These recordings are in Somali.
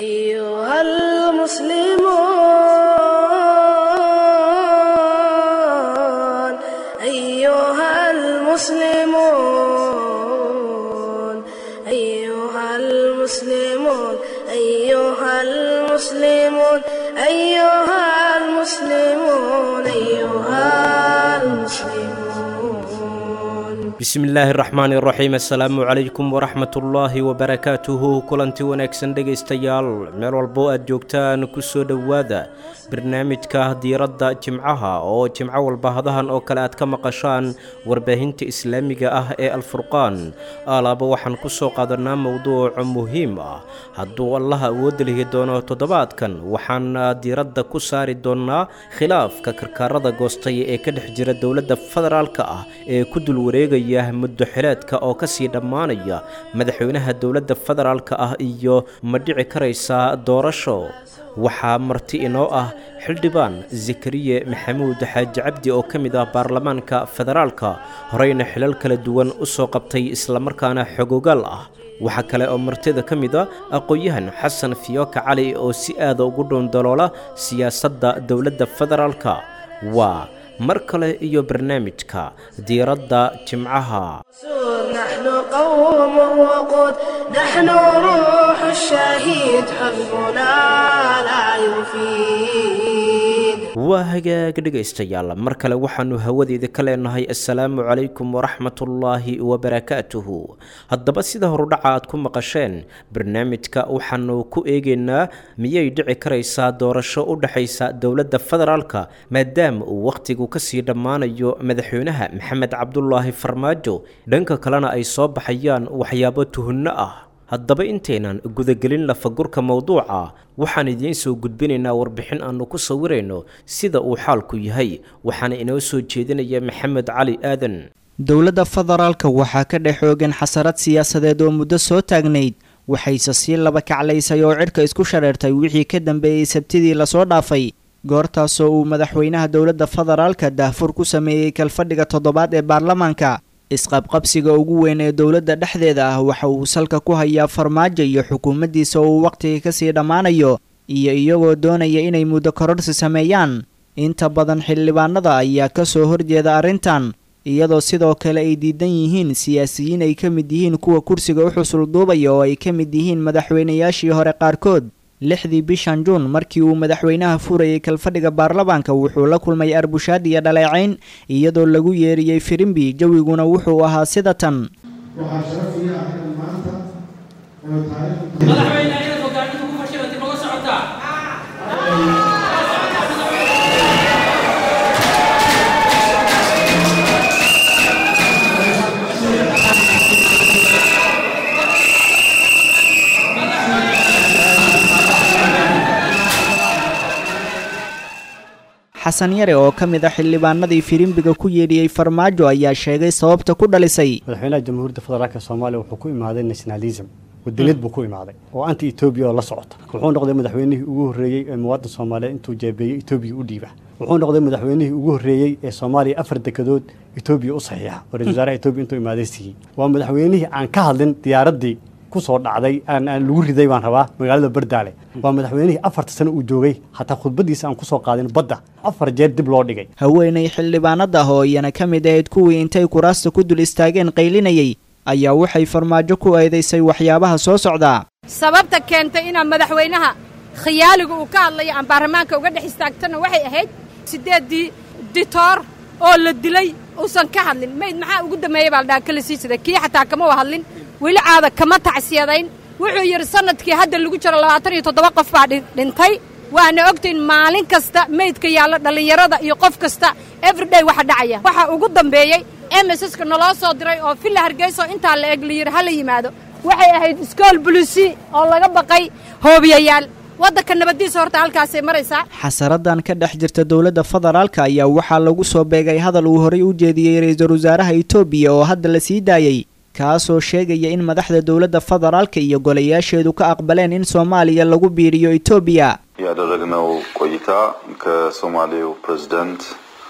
أيها المسلمون أيها المسلمون أيها المسلمون أيها المسلمون أيها المسلمون أيها المسلمون bismi illaahi raxmaani raxiim assalaamu calaykum waraxmatullaahi wabarakaatuhu kulanti wanaagsan dhegaystayaal meel walbo aad joogtaan ku soo dhowaada barnaamijka diiradda jimcaha oo jimco walba hadahan oo kale aad ka maqashaan warbaahinta islaamiga ah ee alfurqaan alaaba waxaan ku soo qaadanaa mowduuc muhiim ah hadduu allaha awoodda lihi doono toddobaadkan waxaan diiradda ku saari doonnaa khilaafka karkaarada goostay ee ka dhex jira dowladda federaalka ah ee ku dul wareegaya muddo xileedka oo kasii dhammaanaya madaxweynaha dowladda federaalka ah iyo ma dhici karaysa doorasho waxaa marti inoo ah xildhibaan zakariye maxamuud xaaji cabdi oo ka mid ah baarlamaanka federaalka horeyna xilal kala duwan u soo qabtay islamarkaana xogogaal ah waxaa kale oo martida ka mid a aqoon-yahan xasan fiyooka cali oo si aada ugu dhoondaloola siyaasadda dowladda federaalka waa mar kale iyo barnaamijka diiradda jimcaha نحن قوم وقود نحن روح الشهيد حزبنا لا يفيد waa hagaag dhegaystayaal mar kale waxaannu hawadeeda ka leenahay assalaamu calaykum waraxmatullaahi wabarakaatuhu haddaba sida horudhaca aad ku maqasheen barnaamijka waxaannu ku eegaynaa miyay dhici karaysaa doorasho u dhexaysa dowladda federaalka maadaama uu wakhtigu kasii dhammaanayo madaxweynaha maxamed cabdulaahi farmaajo dhanka kalena ay soo baxayaan waxyaabo tuhunno ah haddaba intaynan gudagelin lafagurka mowduuca waxaan idiin soo gudbinaynaa warbixin aannu ku sawirayno sida uu xaalku yahay waxaana inoo soo jeedinaya maxamed cali aadan dowladda federaalka waxaa ka dhex xoogan xasarad siyaasadeed oo muddo soo taagnayd waxayse sii laba kaclaysay oo cidhka isku shareertay wixii ka dambeeyey sabtidii lasoo dhaafay goortaasoo uu madaxweynaha dowladda federaalka daahfur ku sameeyey kalfadhiga toddobaad ee baarlamaanka isqabqabsiga ugu weyn ee dowladda dhexdeeda ah waxa uu salka ku hayaa farmaajo iyo xukuumaddiisa oo uu wakhtiga kasii dhammaanayo iyo iyagoo doonaya inay muddo kororsi sameeyaan inta badan xildhibaanada ayaa ka soo horjeeda arrintan iyadoo sidoo kale ay diidan yihiin siyaasiyiin ay ka mid yihiin kuwa kursiga u xusul duubaya oo ay ka mid yihiin madaxweynayaashii hore qaarkood lixdii bishan juun markii uu madaxweynaha furayay kalfadhiga baarlamaanka wuxuu la kulmay arbushaad iyo dhaleecayn iyadoo lagu yeeriyey firimbi jawiguna wuxuu ahaa sida tan waxaa sharaf ii ah in maanta oo taariikhda madaxweyne inaad hogaaminta ku fashilantay maga socotaa xasan yare oo ka mid ah xildhibaanadii firimbiga ku yeedhiyey farmaajo ayaa sheegay sababta ku dhalisay madaxweynaha jamhuuriyadda federaalk soomaaliya wuxuu ku imaaday nationalism wadaniyad buu ku imaaday oo anti etoobiya oo la socota wuxuu noqday madaxweynihii ugu horreeyey ee muwaadin soomaaliyeed intuu jeebeeyey etoobiya u dhiiba wuxuu noqday madaxweynihii ugu horreeyey ee soomaaliya afar dekedood etoobiya u saxiixa oo ra-isul wasaaraha etoobiya intuu imaaday siiyey waa madaxweynihii aan ka hadlin diyaaraddii kusoo dhacday aan aan lagu riday baan rabaa magaalada bardaale waa madaxweynihii afarta sano uu joogay hataa khudbadiisa aan kusoo qaadin badda afar jeer dib loo dhigay haweenay xildhibaanada ah oo iyana ka mid ahayd kuwii intay kuraasta ku dul istaageen qaylinayay ayaa waxay farmaajo ku eedaysay waxyaabaha soo socdaa sababta keentay inaan madaxweynaha khiyaaliga uu ka hadlayo aan baarlamaanka uga dhex istaagtana waxay ahayd siddeeddii ditoor oo la dilay uusan ka hadlin mayd maxaa ugu dambeeyey baa la dhaha kala sii jiday kii xataa kama wa hadlin weli caada kama tacsiyadayn wuxuu yidhi sannadkii hadda lagu jiro labaatan iyo toddoba qof baa dhintay waana ogtayn maalin kasta meydka yaalla dhallinyarada iyo qof kasta everyday waxa dhacaya waxa ugu dambeeyey emesska naloo soo diray oo villa hargeyso intaa la eg la yidhi ha la yimaado waxay ahayd iskool bulisi oo laga baqay hoobiyayaal waddanka nabaddiisa horta halkaasay maraysaa xasaradan ka dhex jirta dowladda federaalka ayaa waxaa lagu soo beegay hadal uu horay u jeediyey ra-iisul wasaaraha etoobiya oo hadda la sii daayey kaasoo sheegaya in madaxda dowladda federaalka iyo golayaasheedu ka aqbaleen in soomaaliya lagu biiriyo etoobiya ያደረግነው ቆይታ ከሶማሌው ፕሬዝዳንት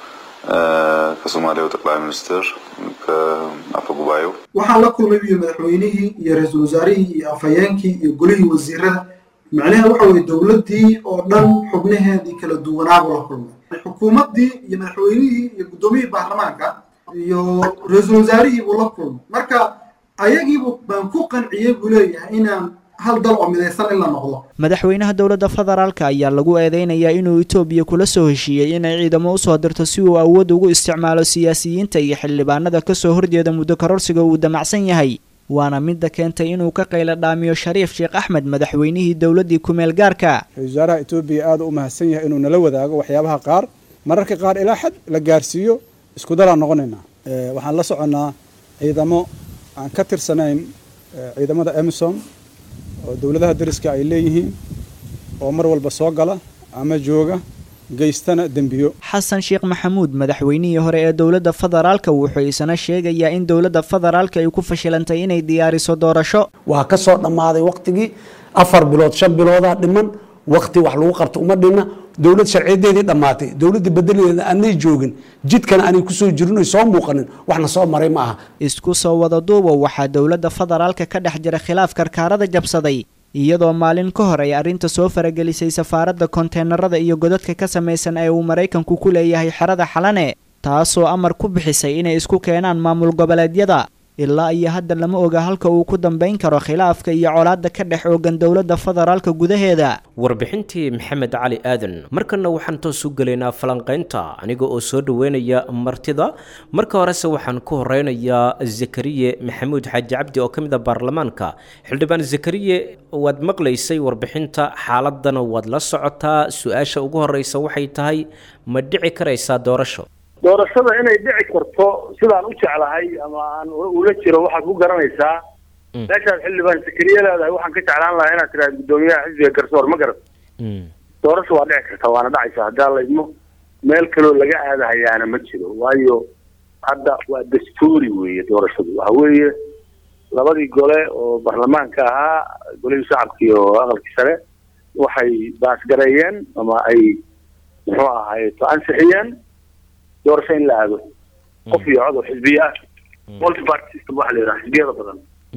ከሶማሌው ጠቅላይ ሚኒስትር ከአፈ ጉባኤው waxaan la kulmay iyo madaxweynihii iyo ra-iisul wasaarihii iyo afhayeenkii iyo golihii wasiirada macnaheed waxa weye dowladdii oo dhan xubnaheedii kala duwanaabu la kulmay xukuumaddii iyo madaxweynihii iyo guddoomiyihii baarlamaanka iyo ra-iisul wasaarihii buu la kulmay marka ayagiibu baan ku qanciyey buu leeyahay inaan hal dal oo midaysan in la noqdo madaxweynaha dowladda federaalka ayaa lagu eedeynayaa inuu etoobiya kula soo heshiiyey inay ciidamo usoo dirto si uu awood ugu isticmaalo siyaasiyiinta iyo xildhibaanada kasoo horjeeda muddo kororsiga uu damacsan yahay waana midda keentay inuu ka qaylo dhaamiyo shariif sheekh axmed madaxweynihii dowladdii kumeel gaarka ra-isul wasaaraha etoobiya aada u mahadsan yahay inuu nala wadaago waxyaabaha qaar mararka qaar ilaa xad la gaarsiiyo isku dalaan noqonaynaa waxaan la soconnaa ciidamo aan ka tirsanayn ciidamada emisom oo dowladaha dariska ay leeyihiin oo mar walba soo gala ama jooga geystana dembiyo xasan sheekh maxamuud madaxweynihii hore ee dowladda federaalka wuxuu isna sheegayaa in dowladda federaalka ay ku fashilantay inay diyaariso doorasho waa ka soo dhammaaday wakhtigii afar bilood shan biloodaa dhiman wakhti wax lagu qabto uma dhinna dowlad sharciyadeedii dhammaatay dowladdii bedeleeda aanay joogin jidkana aanay kusoo jirin oy soo muuqanin waxna soo maray ma aha isku soo wada duuba waxaa dowladda federaalka ka dhex jira khilaaf karkaarada jabsaday iyadoo maalin ka hor ay arrinta soo faragelisay safaaradda konteenarada iyo godadka ka samaysan ee uu maraykanku ku leeyahay xerada xalane taasoo amar ku bixisay inay isku keenaan maamul goboleedyada ilaa iyo hadda lama oga halka uu ku dambayn karo khilaafka iyo colaadda ka dhex oogan dowladda federaalka gudaheeda warbixintii maxamed cali aadan markana waxaan toos u gelaynaa falanqaynta aniga oo soo dhoweynaya martida marka horese waxaan ku horeynayaa zakariye maxamuud xaaji cabdi oo ka mid a baarlamaanka xildhibaan zakariye waad maqlaysay warbixinta xaaladana waad la socotaa su-aasha ugu horeysa waxay tahay ma dhici karaysaa doorasho doorashada inay dhici karto sidaan u jeclahay ama aan ula jiro waxaad ku garanaysaa meeshaad xildhibaan sakariye leedahay waxaan ka jeclaan lahaa inaad tiraad guddoomiyaha xisbiga garsoor ma garat doorasho waa dhici karta waana dhacaysa haddaa laydmo meel kaloo laga aadahayaana ma jiro waayo hadda waa dastuuri weeye doorashadu waxa weeye labadii gole oo baarlamaanka ahaa golihii shacabka iyo aqalkii sare waxay baasgareeyeen ama ay muxuu ahaye to ansixiyeen doorasho in la aado qof iyo cod oo xisbiye ah multi party system waxa la yidhaha xisbiyada badan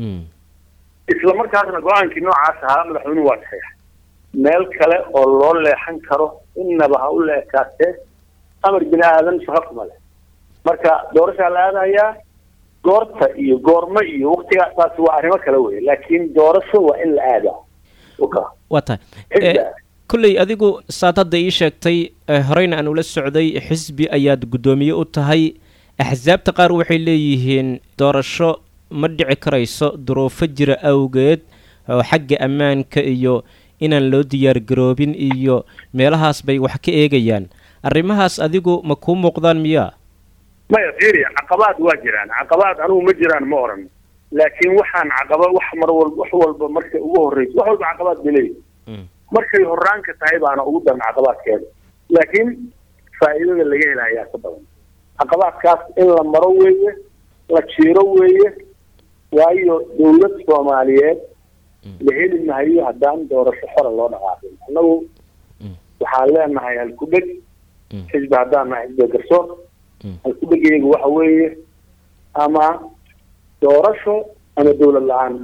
isla markaasna go-aankii noocaas ahaa madaxweynuhu waa saxiix meel kale oo loo leexan karo innaba ha u leekaatee amar bini aadan shaqo kuma leh marka doorashaa la aadahayaa goorta iyo goormo iyo waktiga taasi waa arrimo kale wey laakiin doorasho waa in la aadaa waa tahay kolley adigu saad hadda ii sheegtay horeyna aan ula socday xisbi ayaad guddoomiye u tahay axsaabta qaar waxay leeyihiin doorasho ma dhici karayso duruufo jira awgeed oo xagga ammaanka iyo inaan loo diyaargaroobin iyo meelahaas bay wax ka eegayaan arrimahaas adigu ma kuu muuqdaan miyaa maya fiiri caqabaad waa jiraan caqabaad anugu ma jiraan ma oran laakiin waxaan caqaba wax mar walba wax walba markay ugu horreyso wax walba caqabaad bay leeyihin markay horaanka tahay baana ugu daran caqabaadkeeda laakiin faa'iidada laga helayaa ka badan caqabaadkaas in la maro weeye la jiiro weeye waayo dawlad soomaaliyeed la heli mahayo haddaan doorasho xora loo dhaqaaqin annagu waxaan leenahay halkudheg xisbi haddaan nahay xisbiga garsoor halkudhegayga waxa weeye ama doorasho ama dawlad la-aan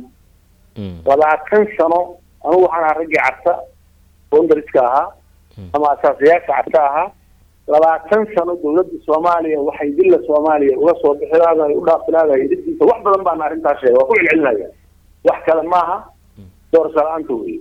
labaatan sano anugu waxaan ahaa raggii carta boundariska ahaa ama asaasayaasha carta ahaa labaatan sano dawladda soomaaliya waxay dilla soomaaliya uga soo bixi laadahay u dhaafi laadahay diddiisa wax badan baana arrintaas sheega waa ku celcelinaya wax kale maaha doorasho la-aanta wey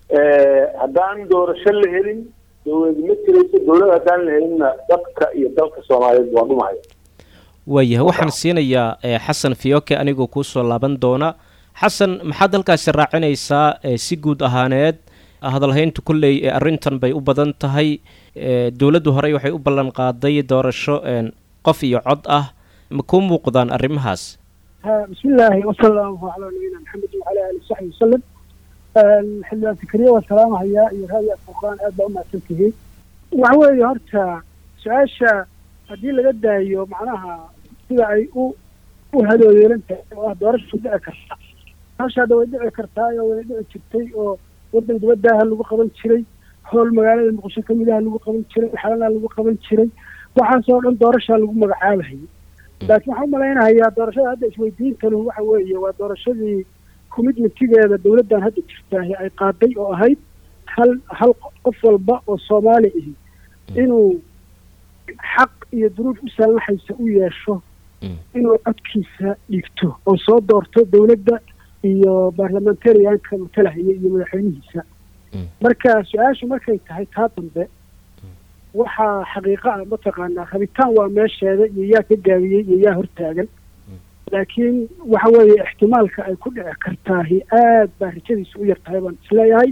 haddaan doorasho la helin dawlad ma jirayso dawlad haddaan la helinna dadka iyo dalka soomaaliyeed waa dhumaya waayahay waxaan siinayaa xasan fiyoke anigoo kuusoo laaban doona xasan maxaad halkaasi raacinaysaa si guud ahaaneed hadalhayntu kolley arrintan bay u badan tahay dowladdu horey waxay u ballan qaaday doorasho qof iyo cod ah ma kuu muuqdaan arrimahaas bismi illaahi wasala allahu calaa nabiyina maxamed wacala aali saxbi wasalam xildhibaan fikriye waa salaamahayaa iyo raadiya furqaan aad baa u mahadsan tihiin waxa weeye horta su-aasha haddii laga daayo macnaha sida ay u u hadooyeelan tahay oo ah doorasha dhici karta doorasha hadda way dhici kartaayoo way dhici jirtay oo waddan dibadaaha lagu qaban jiray howl magaalada muqdisho kamidaha lagu qaban jiray xalana lagu qaban jiray waxaasoo dhan doorashaa lagu magacaabahayay laakiin waxaan umalaynahayaa doorashada hadda isweydiintanu waxa weeye waa doorashadii commitmentigeeda dawladdan hadda jirtaahi ay qaaday oo ahayd hal hal qof walba oo soomaali ahi inuu xaq iyo duruuf u saamaxaysa u yeesho inuu codkiisa dhigto oo soo doorto dowladda iyo baarlamentarianka matalahaya iyo madaxweynihiisa marka su-aashu markay tahay taa dambe waxaa xaqiiqo ah mataqaanaa rabitaan waa meesheeda iyo yaa ka gaabiyey iyo yaa hortaagan laakiin waxa weeye ixtimaalka ay ku dhici kartaahi aad baa rajadiisu u yar tahay baan isleeyahay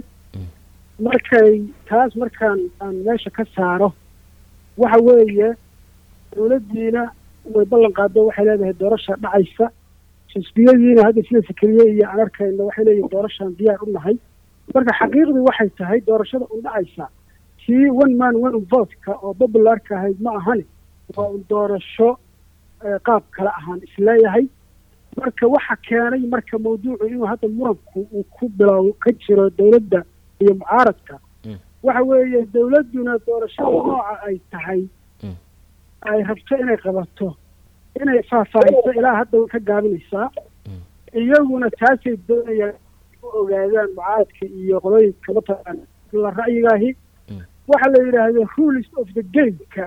markay taas markaan aan meesha ka saaro waxa weeye dowladdiina way ballan qaado waxay leedahay doorasha dhacaysa xisbiyadiina hadda sida fikriye iyo aan arkayno waxay leeyihin doorashaan diyaar u nahay marka xaqiiqdii waxay tahay doorashada un dhacaysa kii one man one votka oo popularka ahayd ma ahani waa un doorasho qaab kale ahaan isleeyahay marka waxa keenay marka mawduucu inuu hadda muranku uu ku bilow ka jiro dowladda iyo mucaaradka waxa weeye dowladduna doorashada nooca ay tahay ay rabto inay qabato inay faahfaahiso ilaa hadda way ka gaabinaysaa iyaguna taasay doonayaan u ogaadaan mucaaradka iyo qolooyinka mataqaana la ra'yigaahi waxaa la yidhaahda rules of the gameka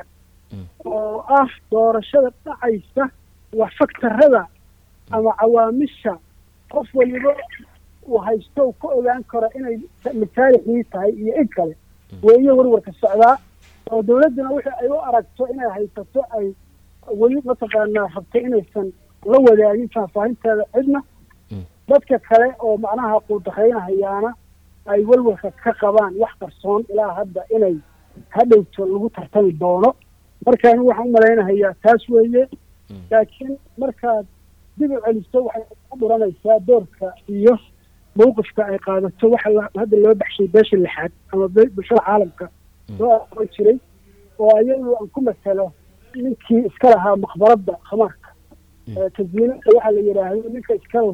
oo ah doorashada dhacaysa wax faktarada ama cawaamisha qof waliba uu haysto uu ka ogaan karo inay masaalixdii tahay iyo in kale weeye warwarka socdaa oo dowladduna wixii ay u aragto inay haysato ay weli mataqaanaa rabto inaysan la wadaagin faahfaahinteeda cidna dadka kale oo macnaha quudaqaynahayaana ay walwalka ka qabaan wax qarsoon ilaa hadda inay hadhowto lagu tartami doono marka anigu waxaan u malaynahayaa taas weeye laakiin markaad dib u celiso waxay ku dhuranaysaa doorka iyo mawqifka ay qaadato waxa hadda loo baxshay beesha lixaad ama bulshada caalamka loo aqoon jiray oo ayagu aan ku masalo ninkii iska lahaa maqbaradda khamaarka tasdiinada waxaa la yidhaahdo ninka iskala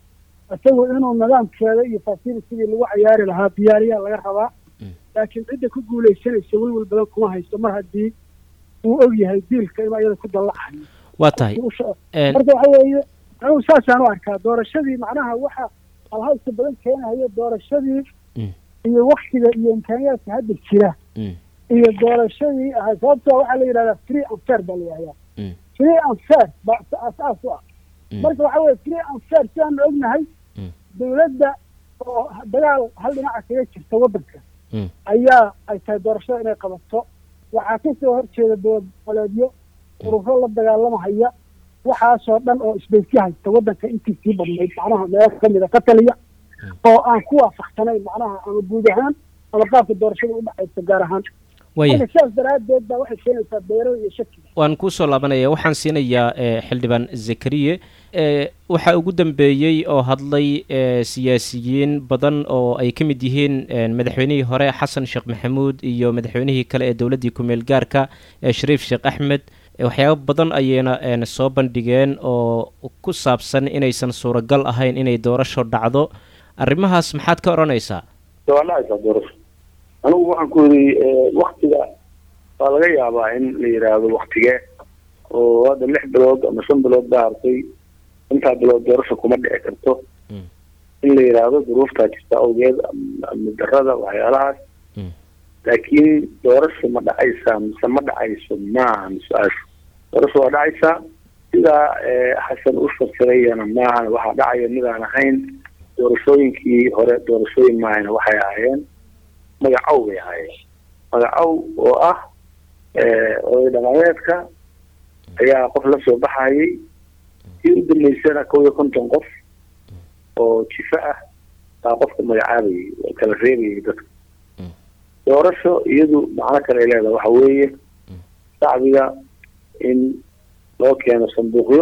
isagu inuu nidaamkeeda iyo facilitigii lagu cayaari lahaa diyaariyaa laga rabaa laakiin cidda ku guulaysanaysa welwel badan kuma haysto mar haddii uu og yahay diilka inuu ayada ku dallacayo waa tahay marka waxa weeye anigu saasaan u arkaa doorashadii macnaha waxa halhaysta badan keenahayo doorashadii iyo waktiga iyo imkaaniyaadka hadda jira iyo doorashadii ahay sababtoo waxaa la yidhahdaa free and fair baa la yidhahdaa free and fair baa asaas u ah marka waxa weye free and fair sidaanu ognahay dowladda oo dagaal hal dhinaca kaga jirta waddanka ayaa ay tahay doorashada inay qabato waxaa kasoo horjeeda dowlad goboleedyo ururo la dagaalamahaya waxaasoo dhan oo isbaysi haysta waddanka intii sii badnayd macnaha meelo kamida ka taliya oo aan ku waafaqsanayn macnaha ama guud ahaan ama qaabka doorashada u dhexaysa gaar ahaan marka sidaas daraaddeed baa waxay keenaysaa beero iyo shakiga waan kuusoo laabanaya waxaan siinayaa xildhibaan zakariye waxaa ugu dambeeyey oo hadlay siyaasiyiin badan oo ay ka mid yihiin madaxweynihii hore xasan sheekh maxamuud iyo madaxweynihii kale ee dowladdii ku-meel gaarka shariif sheekh axmed waxyaabo badan ayayna soo bandhigeen oo ku saabsan inaysan suuragal ahayn inay doorasho dhacdo arrimahaas maxaad ka odhanaysaa waa dhacaysaa doorasho anigu waxaan ku yidhi waktiga waa laga yaabaa in la yidhaahdo waktigee oo hadda lix bilood ama shan bilood baa hartay intaa bilood doorasho kuma dhici karto in la yidhaahdo duruuftaa jirta awgeed amni darada waxyaalahaas laakiin doorasho ma dhacaysaa mise ma dhacayso maahan su-aashu doorasho waa dhacaysaa sidaa xasan u fasirayana maahan waxaa dhacaya midaan ahayn doorashooyinkii hore doorashooyin maahayna waxay ahaayeen magacow bay ahaayeen magacow oo ah oday dhaqameedka ayaa qof la soo baxayay kii u dambeysana kow iyo konton qof oo jifa ah baa qofka magacaabayay oo kala reebayay dadka doorasho iyadu macno kale ay leedahay waxa weeye shacbiga in loo keeno sanduuqyo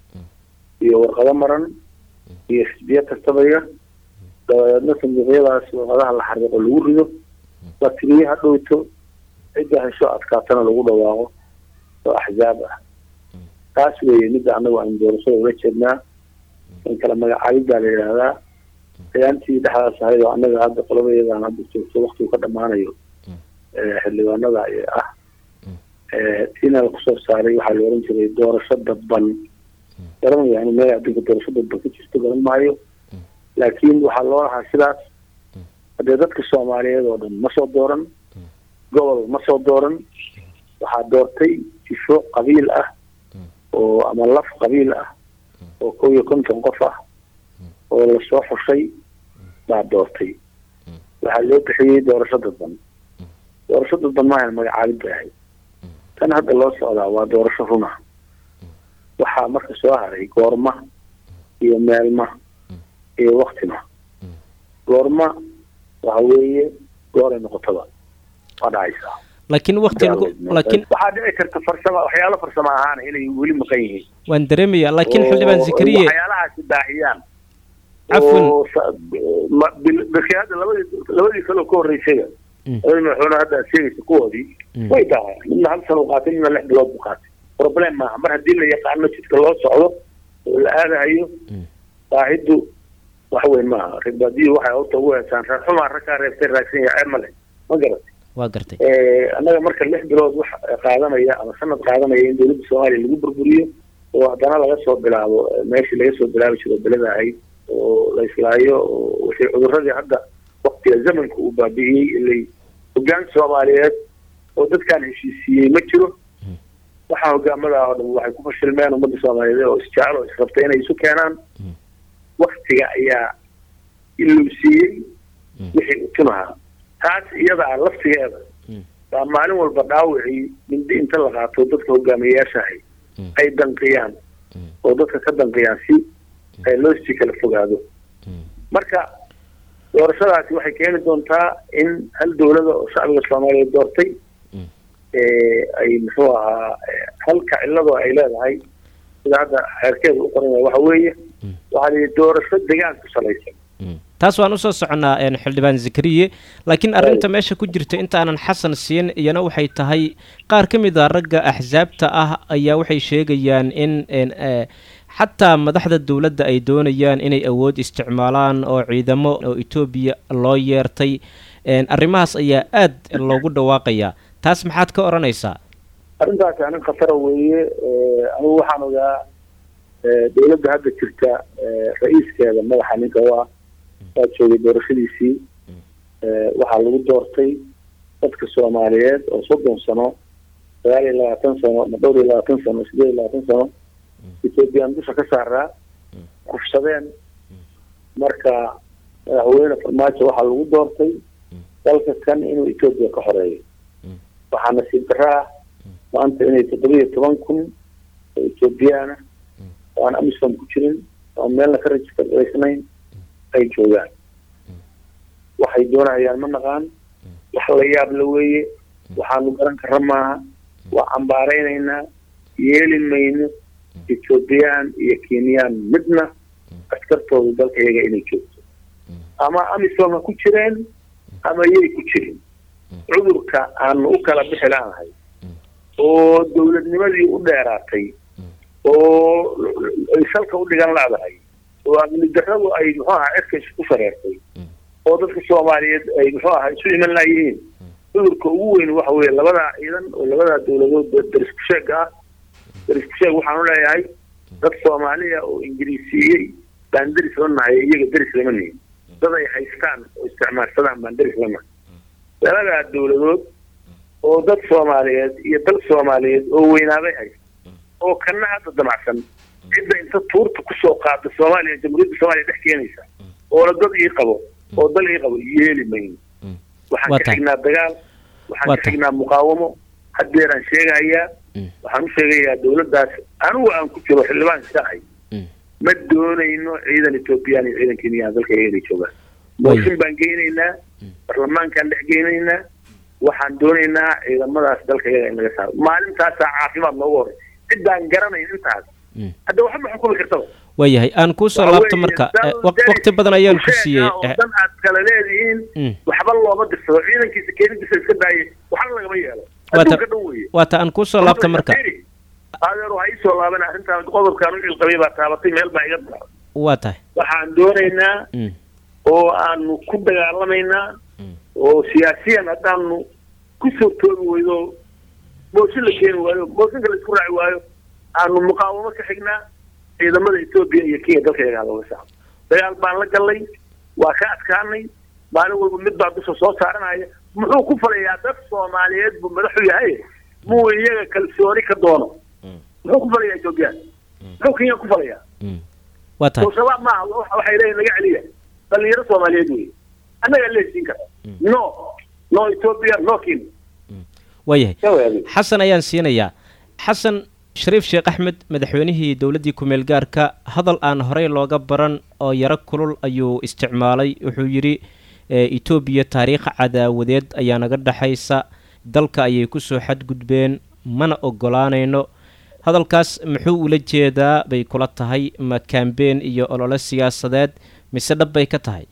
iyo warqado maran iyo xisbiyo kastabaya dabadeedna sanduuqyadaas warqadaha la xariiqo lagu rido la tiriyo ha dhowto cidda hesho adkaatana lagu dhawaaqo oo axzaab ah taas weeye midda annagu aan doorashada ula jeednaa in kala magacaabid baa la yidhaahdaa ayaantii dhexdaas ahayd oo annaga hadda qolabayadan hadda joogto waktigu ka dhammaanayo xildhibaanada ah tiina la kusoo saaray waxaa la oran jiray doorasho dadban garanaya yani meel adduunka doorasho dadban ka jirto garan maayo laakiin waxaa loo lahaa sidaas haddee dadka soomaaliyeed oo dhan ma soo dooran gobol ma soo dooran waxaa doortay jifo qabiil ah oo ama laf qabiil ah oo kow iyo konton qof ah oo lasoo xushay baa doortay waxaa loo bixiyey doorasho dadban doorasho dadban maahan magacaabid bay ahayd tan hadda loo socdaa waa doorasho runa waxaa marka soo haray goorma iyo meelma iyo waktima goorma waxa weeye gooray noqotaba waa dhacaysaa laakiin wakti lagu laakiin waxaa dhici karta farsama waxyaalo farsamo ahaan inay weli maqan yihiin waan dareemayaa laakiin xildhibaan zakariye waxyaalahaasi baahiyaan Cafwan. oo sa- ma- bil- bilkii hadda labadii labadii kaloo ka horreysayba labadii madaxweyne hadda aad sheegaysa kuwoodii way tahay midna hal sano u qaatay midna lix bilood buu qaatay problem maaha mar haddii la yaqaano jidka loo socdo oo la aadahayo baahiddu wax weyn maaha ribadii waxay horta ugu heesaan reer xumaa rag kaa reebtay raagsan yahay ceeb ma leh ma garat waa gartay annaga marka lix bilood wax qaadanaya ama sanad qaadanaya in dowladda soomaaliya lagu burburiyo oo haddana laga soo bilaabo eh, meeshii laga soo bilaabi jiro belada ahayd oo la islaayo oo wixii cuduradii hadda waktiga zamanka uu baabi'iyey ilay hoggaan soomaaliyeed oo dadkaan heshiisiiyey ma jiro waxaa hogaamada oo dhan waxay ku fashilmeen ummadda soomaaliyeed oo isjecel oo israbtay inay isu keenaan waktiga ayaa iluusiiyey wixii u tunahaa taas iyada ah laftigeeda baa maalin walba dhaawicii mindi inta la qaato dadka hogaamiyeyaashahay ay danqiyaan oo dadka ka danqiyaan si ay loo sii kala fogaado marka doorashadaasi waxay keeni doontaa in hal dowlada oo shacbiga soomaaliyeed doortay ee ay muxuu ahaa ee, halka cilladoo ay leedahay sida hadda xeerkeeda u qoran yahay waxa weeye waxaa la yidhi doorasho degaan ku salaysan taas waan usoo soconnaa een, xildhibaan zakariye laakiin arrinta meesha ku jirta intaanan xasan siin iyana waxay tahay qaar ka mid a ragga axsaabta ah ayaa waxay sheegayaan in een, eh, xataa madaxda dowladda ay doonayaan inay awood isticmaalaan oo ciidamo oo etoobiya loo yeertay een, arrimahaas ayaa aad loogu dhawaaqayaa taas maxaad ka odhanaysaa arrintaasi arrin khatara weeye ee, anigu waxaan ogaa ee, dowladda hadda jirta ee, ra-iiskeeda madaxa ninka u ah waa joogay doorashadiisii ee, waxaa lagu doortay dadka soomaaliyeed oo soddon sano sagaal iyo labaatan sano ama dhowr iyo labaatan sano sideed iyo labaatan sano ethoobiyan dusha ka saaraa kufsadeen marka madaxweyne farmaajo waxaa lagu doortay dalka kan inuu etoobiya ka xoreeyo waxaa nasiib darro ah maanta inay toddoba iyo toban kun oo ethoobiyaana oo aan amisom ku jirin oo aan meelna ka rajistargaysnayn ay joogaan waxay doonayaan ma naqaan wax la yaab la weeye waxaanu garan karra maaha waa cambaaraynaynaa yeeli mayno ethoobiyan iyo kenyaan midna askartoodu dalka iyaga inay joogto ama amisom ha ku jireen ama yay ku jirin cudurka aanu u kala bixi laanahay oo dowladnimadii u dheeraatay oo ay salka u dhigan laadahay oo amni darradu ay muxuu ahaa cirka isku shareertay oo dadka soomaaliyeed ay muxuu ahaa isu iman laayihiin cudurka ugu weyn waxa weeye labadaa ciidan oo labadaa dowladood darisku sheega ah darisku sheeg waxaan u leeyahay dad soomaaliya oo ingiriisiiyey baan deris la nahay iyaga deris lama nihin dad ay haystaan oo isticmaalsadaan baan deris la nahay labadaa dowladood oo dad soomaaliyeed iyo dal soomaaliyeed oo weynaaday haysta oo kana hadda damacsan cidda inta tuurta kusoo qaada soomaaliya jamhuuriyadda soomaaliya dhex keenaysa oola dad ii qabo oo dal ii qabo yeeli mayno waxaan Waa ka tahay. xignaa dagaal waxaan Waa ka tahay. xignaa muqaawamo haddeeraan sheegayaa waxaan u sheegayaa dowladdaas anigu aan ku jiro xildhibaan iska ahay ma doonayno ciidan ethoobiyan iyo ciidan kenyaan dalka iyaga inay joogaan mooshin baan geynaynaa baarlamaankaan dhex geynaynaa waxaan doonaynaa ciidamadaas dalka iyaga in laga saaro maalintaasaa caafimaad noogu horey ciddaan garanayn intaas hadda waxba ma xukumi kartaba waayahay aan kuu soo Waxa laabto weeye, marka dal eh, waq- deris waqti badan ayaan ku sheeg siiyey ah oo eh, dan aad kala leedihiin mm. waxba looma dirsado ciidankiisa keenidiisa iska daayay waxna lagama yeelo Waa ta- adduunka dhan weeye waata aan kuu soo laabto marka adeer waxaa ii soo laaban arrintaan qodobkaan u cilqabay baa taabatay meel baa iga daran waa tahay waxaan doonaynaa Mm. oo aanu ku dagaalamaynaa oo siyaasiyan haddaanu ku soo toogi weydo mooshin la keeni waayo mooshinka la isku raaci waayo aanu muqaawamo ka xignaa ciidamada etoobiya iyo kenya dalka iyaga looga saaro dagaal baan la gallay waa ka adkaanay maalin walba mid baa dusha soo saaranaya muxuu ku falayaa dad soomaaliyeed buu madaxu yahay muu iyaga kalsooni ka doono muxuu ku falayaa etoobiya muxuu kenya ku falayaa waa tahay soo shabaab maaha wa- waxay leeyihin naga celiya dhalinyaro soomaaliyeed wey annagaa leesiin kara no no ethiopia no kenya waayahay Jawaab. xasan ayaan siinayaa xasan shariif sheekh axmed madaxweynihii dowladdii ku-meel gaarka hadal aan horey looga baran oo yaro kulul ayuu isticmaalay wuxuu yidhi eh, etoobiya taariikh cadaawadeed ayaa naga dhexaysa dalka ayay kusoo xadgudbeen mana ogolaanayno hadalkaas muxuu ula jeedaa bay kula tahay ma kambeen iyo olole siyaasadeed mise dhab bay ka tahay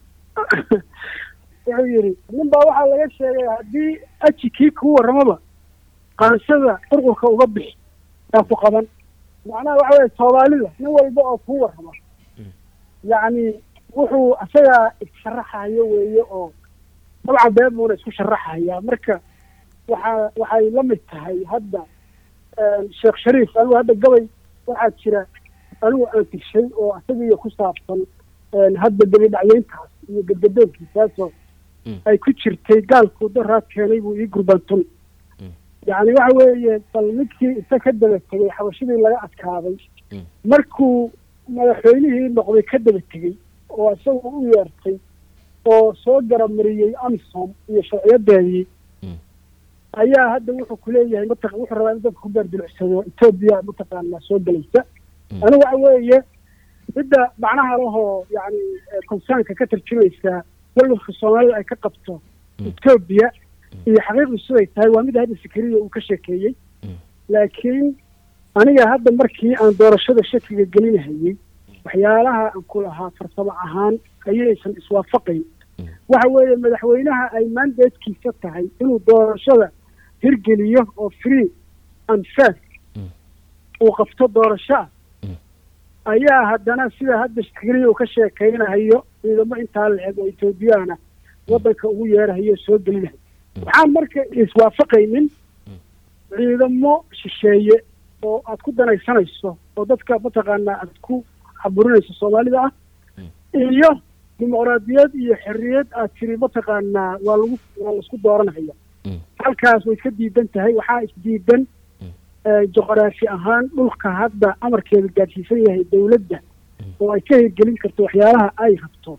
wuxuu yidhi nin baa waxaa laga sheegay haddii aji kii kuu warramaba qaansada qurqurka uga bixi yaa ku qaban macnaha waxa weye soomaalida nin walba oo kuu warrama yacni wuxuu isagaa isharaxayo weeye oo dabcan been buuna isku sharaxayaa marka waxaa waxay la mid tahay hadda sheekh shariif anigu hadda gabay waxaa jira anigu aan tirshay oo isagiiyo ku saabsan hadda gebidhacyeyntaas iyo gadgadoonkiisaasoo ay ku jirtay gaalku daraad keenay buu ii gurbantun yacni waxa weeye bal midkii isa ka daba tegey xabashadii laga adkaaday markuu madaxweynihii noqday ka daba tegey oo isagu u yeertay oo soo garamariyey amisom iyo sharciyadeedii ayaa hadda wuxuu kuleeyahay mataq wuxuu rabaa in dadka ku beerdilucsado etoobiya mataqaana soo gelaysa anigu waxa weeye midda macnaha lahoo yani konsaanka ka tarjumaysa walwalka soomaalida ay ka qabto etoobiya iyo xaqiiqdu siday tahay waa mid hadda sikariya uu ka sheekeeyey laakiin aniga hadda markii aan doorashada shakiga gelinahayey waxyaalaha aan ku lahaa farsamo ahaan ayaysan iswaafaqayn waxa weeye madaxweynaha ay mandatekiisa tahay inuu doorashada hirgeliyo oo free and fair uu qabto doorasho ah ayaa haddana sida hadda sikariya uu ka sheekaynahayo ciidamo intaa la-eg oo etoobiyana waddanka ugu yeerahayo soo gelinahay waxaan marka iswaafaqaynin ciidamo shisheeye oo aad ku danaysanayso oo dadka mataqaanaa aad ku caburinayso soomaalida ah iyo dimuqraadiyad iyo xorriyad aad tiri mataqaanaa waa lagu waa laisku dooranhaya halkaas way iska diidan tahay waxaa isdiidan juqraafi ahaan dhulka hadda amarkeeda gaadhsiisan yahay dawladda oo ay ka hirgelin karto waxyaalaha ay rabto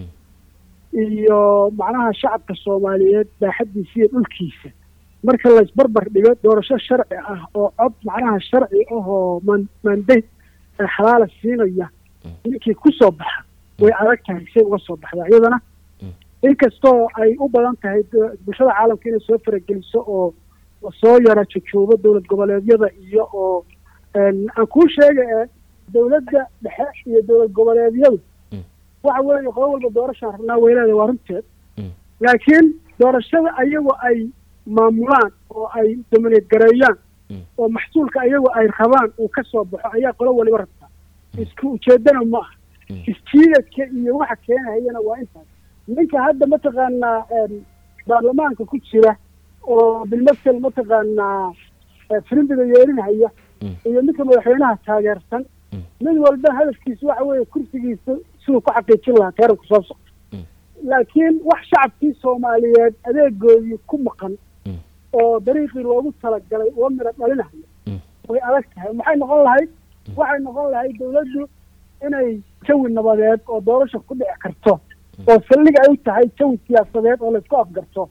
iyo macnaha shacabka soomaaliyeed baaxaddiisa iyo dhulkiisa marka laysbarbar dhigo doorasho sharci ah oo cod macnaha sharci ahoo man mandate xalaala siinaya ninkii ku soo baxa way adag tahay say uga soo baxdaa iyadana inkastoo ay u badan tahay bulshada caalamka inay soo farageliso oo soo yara jojoobo dowlad goboleedyada iyo oo aan kuu sheega ee dowladda dhexe iyo dowlad goboleedyadu waxa weeye qodo walba doorashaan rabnaa weyleeda waa runteed laakiin doorashada ayagoo ay maamulaan oo ay domineed gareeyaan oo maxsuulka ayagoo ay rabaan uu ka soo baxo ayaa qolo waliba rabtaa isku ujeedana ma aha isjiidadka iyo waxa keenahayana waa intaas ninka hadda mataqaanaa baarlamaanka ku jira oo bilmasel mataqaanaa filimbiga yeerinhaya iyo ninka madaxweynaha taageersan mid walba hadafkiisa waxa weeye kursigiisa siduu ku xaqiijin lahaa taranku soo socda laakiin wax shacabkii soomaaliyeed adeegoodii ku maqan oo dariiqii loogu talagalay uga midho dhalinahaya way adag tahay maxay noqon lahayd waxay noqon lahayd dawladdu inay jawi nabadeed oo doorasha ku dhici karto oo saldhig ay u tahay jawi siyaasadeed oo laysku afgarto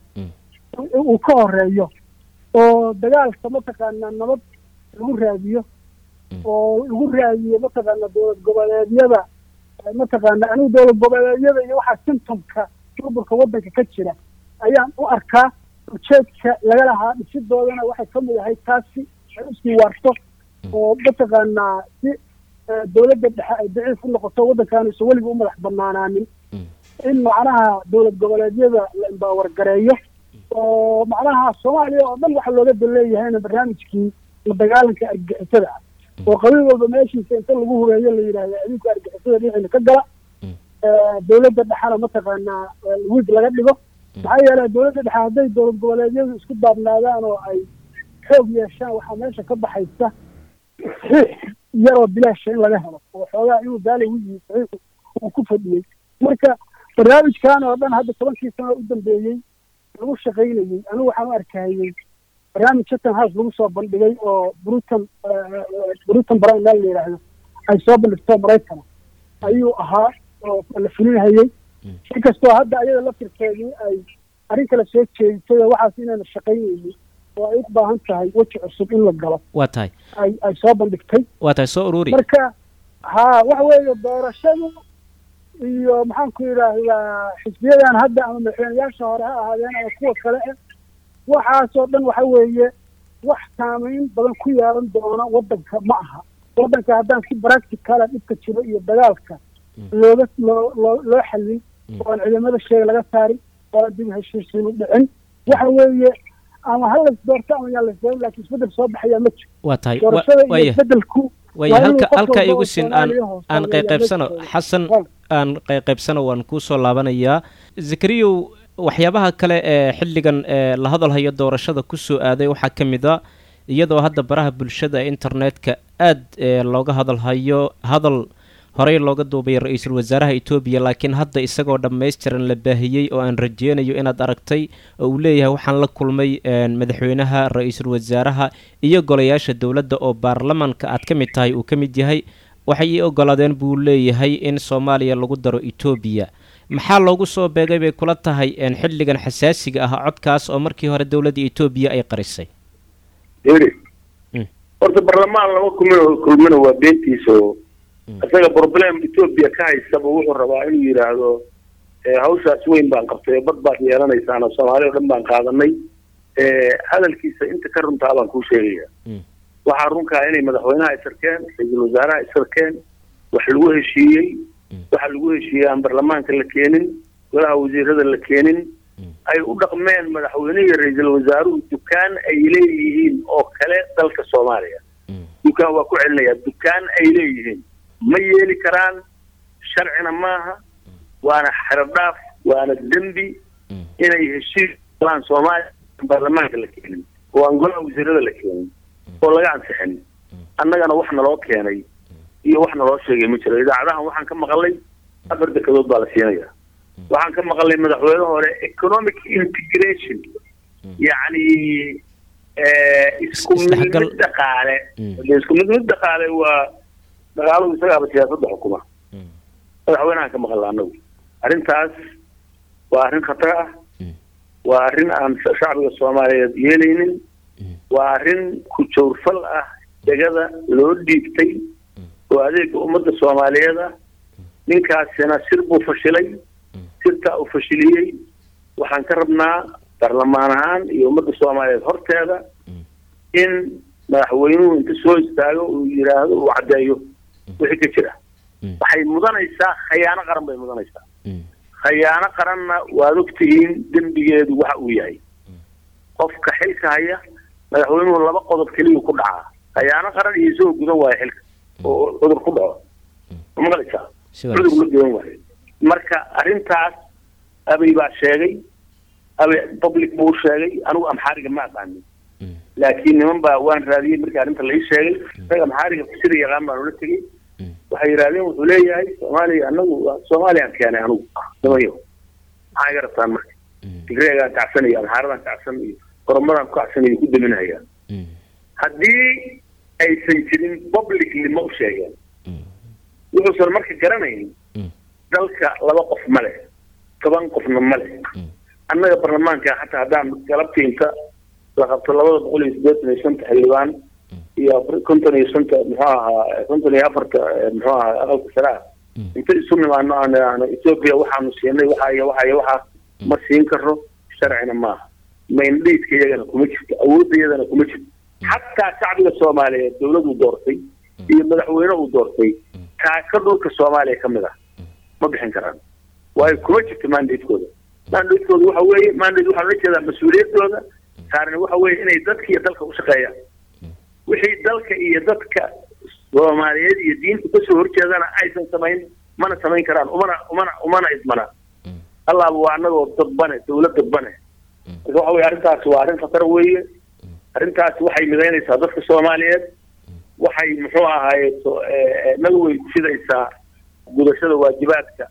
uu ka horeeyo oo dagaalka mataqaanaa nabad lagu raadiyo oo lagu raadiyo mataqaana dowlad goboleedyada mataqaana anigu dowlad goboleedyada iyo waxaa symptomka burburka waddanka ka jira ayaan u arkaa ujeedka laga lahaa dhisidoodana waxay ka mid ahay taasi ay usii waarto oo mataqaanaa si dowladda dhexe ay daciif u noqoto waddankaanu isa weliga u madax banaanaanin in macnaha dowlad goboleedyada la imbaawar gareeyo oo macnaha soomaaliya oo dhan waxa looga daleeyahayna barnaamijkii la dagaalanka argixisada ah oo qabiil walba meeshiisa inta lagu hubeeyo la yidhaahdo adinku argixisada dhinaciina ka gala dowladda dhexena mataqaanaa wiig laga dhigo maxaa yeelay dowladda dhexe hadday dowlad goboleedyadu isku daabnaadaan oo ay xoog yeeshaan waxaa meesha ka baxaysa yaroo bilaasha in laga helo oo xoogaa inuu daala wigiisa uu ku fadhiyey marka barnaamijkan oo dhan hadda tobankii sano u dambeeyey lagu shaqaynayey anigu waxaan u arkayey barnaamij chatham house lagu soo bandhigay oo bruton bruton brown meel la yidhaahdo ay soo bandhigto maraykana ayuu ahaa oo la fulinhayey inkastoo hadda ayada laftirkeedii ay arrin kale soo jeedisay oo waxaas inayna shaqaynaynin oo ay u baahan tahay weji cusub in la galo waa tahay ay ay soo bandhigtay waa tahay soo ururi marka ha waxa weeye doorashadu iyo maxaan ku yidhaahdaa xisbiyadan hadda ama madaxweyneyaasha hore ha ahaadeen ama kuwa kale eh waxaasoo dhan waxa weeye wax saamayn badan ku yeelan doona waddanka ma aha waddanka haddaan si practicala dhibka jiro iyo dagaalka looga loo loo loo xallin oo aan ciidamada sheega laga saarin oo aan dib u heshiisiinu dhicin waxa weeye ama ha las doorto ama yaa las doorin laakiin isbeddel soo baxayaa ma jiro waa tahay doorashada iyo waaya isbeddelku waaya waa inuu halka qof halka walba igu oo sin aan Soomaaliya hoos aan Soomaaliya qayqaybsano meesha xasan jooga. aan qayqaybsano waan kuu soo laabanayaa zakariyow waxyaabaha kale ee xilligan ee la hadalhayo doorashada ku soo aaday waxaa ka mid a iyadoo hadda baraha bulshada ee internetka aad ee looga hadalhayo hadal horey looga duubay ra-iisul wasaaraha etoobiya laakiin hadda isagoo dhammaystiran la baahiyey oo aan rajeynayo inaad aragtay oo uu leeyahay waxaan la kulmay een, madaxweynaha ra-iisul wasaaraha iyo golayaasha dowladda oo baarlamanka aad ka mid tahay uu ka mid yahay waxay ii ogolaadeen buu leeyahay in soomaaliya lagu daro etoobiya maxaa loogu soo beegay bay kula tahay een, xilligan xasaasiga ah codkaas oo markii hore dowladda etoobiya ay qarisay eri horta barlamaan lama kulmino kulmina waa beentiisa oo isaga problem etoobiya ka haysaba wuxuu rabaa inuu yidhaahdo eh, hawshaas weyn baan qabtay bad baad yeelanaysaan oo soomaali o dhan baan qaadanay Eh, hadalkiisa inta ka runtaa baan kuu sheegaya waxaa runkaa inay madaxweynaha isarkeen ra-iisul wasaaraha isarkeen wax lagu heshiiyey waxa lagu heshiiyey aan barlamaanka la keenin golaha wasiirada la keenin ay u dhaqmeen madaxweynihii ra-iisul wasaaruhu dukaan ay leeyihiin oo kale dalka soomaaliya dukaan waa ku celinayaa dukaan ay leeyihiin ma yeeli karaan sharcina maaha waana xerodhaaf waana dembi inay heshiis galaan soomaaliya aan baarlamaanka la keenin oo aan golaha wasiirada la keenin oo laga ansixin annagana wax naloo keenay iyo wax naloo sheegay ma jiro idaacadahan waxaan ka maqalay afar dekedood baa la siinaya waxaan ka maqalay madaxweyne hore economic integration yacni eh, isku Isdhexgal. mid dhaqaale Dee isku mid mid dhaqaale waa dhaqaaluhu isagaaba siyaasadda xukuma madaxweynahan ka maqalna annagu arrintaas waa arrin khatar ah waa arrin aan sha- shacbiga soomaaliyeed yeelaynin waa arrin ku jawrfal ah degada loo dhiibtay oo adeega ummadda soomaaliyeed ah ninkaasina sir buu fashilay sirtaa uu fashiliyey waxaan ka rabnaa baarlamaan ahaan iyo ummadda soomaaliyeed horteeda in madaxweynuhu inta soo istaago uu yidhaahdo uu caddeeyo wixii ka jira waxay mudanaysaa khayaano qaran bay mudanaysaa khayaano qaranna waad ogtihiin dembigeedu waxa uu yahay qofka xilka haya madaxweynuhu laba qodob keliya ku dhacaa khayaano qaran iyo isagoo gudan waayo xilka oo cudur ku dhaco ma maqlaysaa Si cudur la gudan waayo marka arrintaas abay baa sheegay abay public buu sheegay anigu amxaariga ma aqaanin laakiin niman baa waan raadiyey markii arrinta la ii sheegay isaga amxaariga sida yaqaan baan ula tegey waxay yidhahdeen wuxuu leeyahay soomaaliya anagu soomaaliyaan keenay anigu nimayo maxaa iga rabtaan marka tigreegaan kacsan iyo amxaaradaan kacsan iyo oromadaan ku kacsan iyo ku daminaya haddii aysan jirin publicly ma u sheegeen wuxuusan marka garanayn dalka laba qof ma leh toban qofna ma leh annaga baarlamaanka xataa haddaan galabtiinta la qabto labada boqol iyo siddeetan iyo shanta xildhibaan iyo konton iyo shanta muxuu ahaa konton iyo afarta muxuu ahaa aqalka sare ah inta isu nimaano aan aan etoobiya waxaanu siinay waxa iyo waxa iyo waxa ma siin karno sharcina maaha maindhiidka iyagana kuma jirto awoodda iyadana kuma jirto xataa shacbiga soomaaliyeed dowladuu doortay iyo madaxweyne uu doortay taaka dhulka soomaaliya ka mid ah ma bixin karaan waayo kuma jirto mandatekooda mandatekooda waxa weeye mandate waxaa la jeedaa mas-uuliyaddooda saarna waxa weeye inay dadka iyo dalka u shaqeeyaan wixii dalka iyo dadka soomaaliyeed iyo diinta kasoo horjeedana aysan samayn mana samayn karaan umana umana umana idmana allaaba waa anagoo dadbane dowlad dadbane marka waxa weye arrintaasi waa arrin khatar weeye arrintaasi waxay midaynaysaa dadka soomaaliyeed waxay muxuu ahaaye so- ee, nagu way kufidaysaa gudashada waajibaadka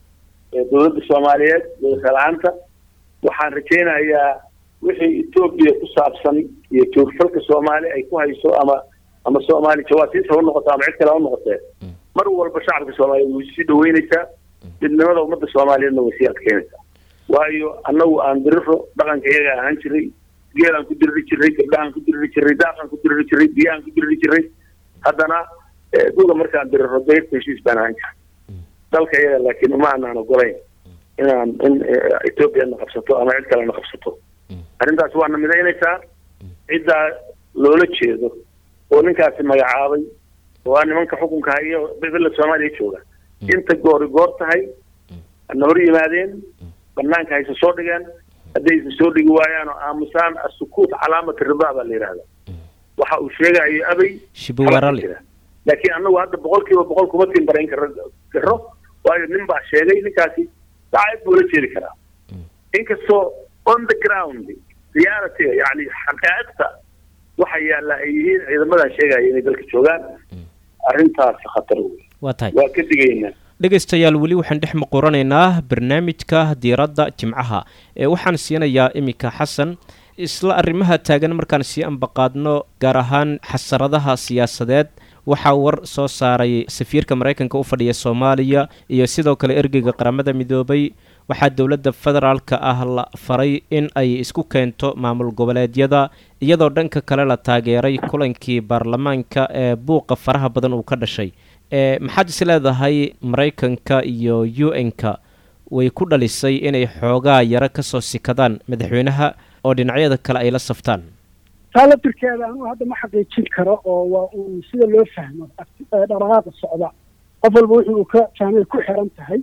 dowladda soomaaliyeed wadashalaanta waxaan rajaynayaa wixii etoobiya ku saabsan iyo joogfalka soomaali ay ku hayso ama ama soomaali jawaasiis ha u noqoto ama cid kale ha u noqotee mar walba shacabka soomaaliyeed way sii dhaweynaysaa midnimada ummadda soomaaliyeedna way sii adkeynaysaa waayo annagu aan diriro dhaqanka iyaga ahaan jiray geelaan ku diriri jiray gabdhahaan ku diriri jiray daaqaan ku diriri jiray biyahaan ku diriri jiray haddana duga markaan diriro dayrta heshiis baan ahaan jiray dalka iyaga laakiin uma aanaan ogolayn inaan in etoobiya na qabsato ama cid kale na qabsato arrintaas waana midaynaysaa ciddaa loola jeedo oo ninkaasi magacaabay oo aa nimanka xukunka haya bebela soomaaliya jooga inta goori goor tahay na hor yimaadeen banaanka hayse soo dhigeen hadday isa soo dhigi waayaan oo aamusaan asukuut calaamata ridaa baa la yidhaahda waxa uu sheegayo abay shibuwarali laakiin annagu hadda boqol kiiba boqol kuma timbarayn karo karo waayo nin baa sheegay ninkaasi daacid buu la jeedi karaa inkastoo on the ground reality yani xaqaa'iqta waxa yaalla ay yihiin ciidamadan sheegaya inay dalka joogaan arrintaasi khatar wey waa tahay waa ka digaynaa dhegaystayaal weli waxaan dhex muquranaynaa barnaamijka diiradda jimcaha ee waxaan siinayaa iminka xasan isla arrimaha taagan markaan sii ambaqaadno gaar ahaan xasaradaha siyaasadeed waxaa war soo saaray safiirka maraykanka u fadhiya soomaaliya iyo sidoo kale ergeyga qaramada midoobay waxaa dowladda federaalka ah la faray in ay isku keento maamul goboleedyada iyadoo dhanka kale la taageeray kulankii baarlamaanka ee buuqa faraha badan uu ka dhashay e maxaad is leedahay maraykanka iyo u n-ka way ku dhalisay inay xoogaa yaro kasoo sikadaan madaxweynaha oo dhinacyada kale ay la saftaan taa laftirkeeda anugu hadda ma xaqiijin karo oo waa uun sida loo fahmo dhaqdhaqaaqa socda qof walba wuxuu uu ka fahmay ku xiran tahay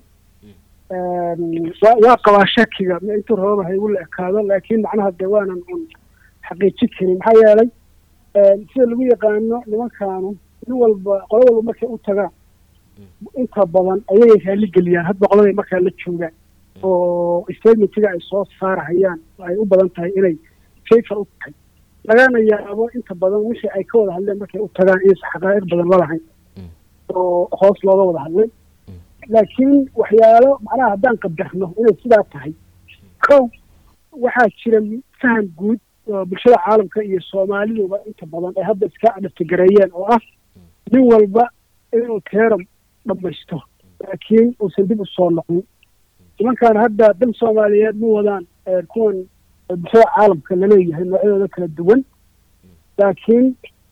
waa qabaa shakiga ma intuu rababa ha igu la ekaado laakiin macnaha dee waanan un xaqiijin karin maxaa yeelay sida lagu yaqaano nimankaanu nin walba qolo walba markay u tagaan inta badan ayagay raaligeliyaan hadba qoladay markaa la joogaan oo statementiga ay soo saarahayaan ay u badan tahay inay favor u tahay lagana yaabo inta badan wixii ay ka wada hadleen markay u tagaan inaysa xaqaa'iq badan lalahayn oo hoos looga wada hadlay laakiin waxyaalo macnaha haddaan qadarno inay sidaa tahay kow waxaa jira faham guud oo bulshada caalamka iyo soomaaliduba inta badan ay hadda iska adhaftigareeyeen oo ah nin walba inuu teeram dhamaysto laakiin uusan dib u soo noqon nimankaan hadda dal soomaaliyeed ma wadaan kuwan bulshada caalamka laleeyahay noocyadooda kala duwan laakiin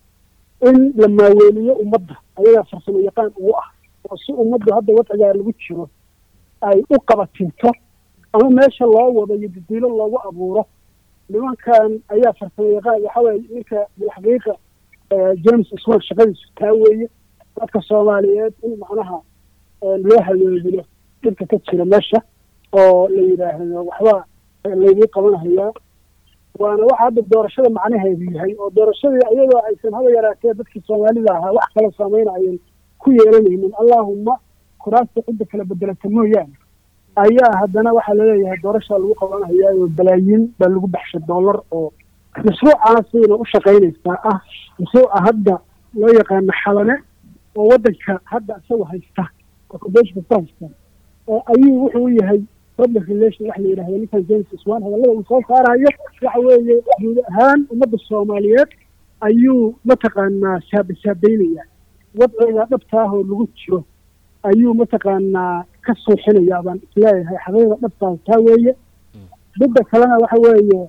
in la maaweeliyo ummadda ayagaa farsamo yaqaan ugu ah oo si ummaddu hadda wadcigaa lagu jiro ay u qabatinto ama meesha loo wado iyo dadiilo loogu abuuro nimankan ayaa farsamo yaqaan waxa weye ninka bilxaqiiqa james swan shaqadiisu taa weeye dadka soomaaliyeed in macnaha loo haleeliyo dhibka ka jira meesha oo la yidhaahdo waxba laydii qabanhayaa waana waxa hadda doorashada macnaheedu yahay oo doorashadii iyadoo aysan haba yaraatee dadkii soomaalida ahaa wax kala saameynayan ku yeelanaynin allaahuma kuraasta cidda kala bedelata mooyaane ayaa haddana waxaa laleeyahay doorashaa lagu qabanhayaa oo balaayiin baa lagu baxshay dollar oo mashruucaasayna u shaqaynaysaa ah mashruuca hadda loo yaqaano xalane oo waddanka hadda isagu haysta occupation kasta haysta ayuu wuxuu u yahay public relation waxa la yidhahda ninkan james swan hadallada uu soo saarayo waxa weeye guud ahaan ummadda soomaaliyeed ayuu mataqaanaa saabasaabeynaya wadciga dhabta ah oo lagu jiro ayuu mataqaanaa ka suuxinaya baan isleeyahay xaqiiqda dhabtaas taa weeye midda kalena waxa weeye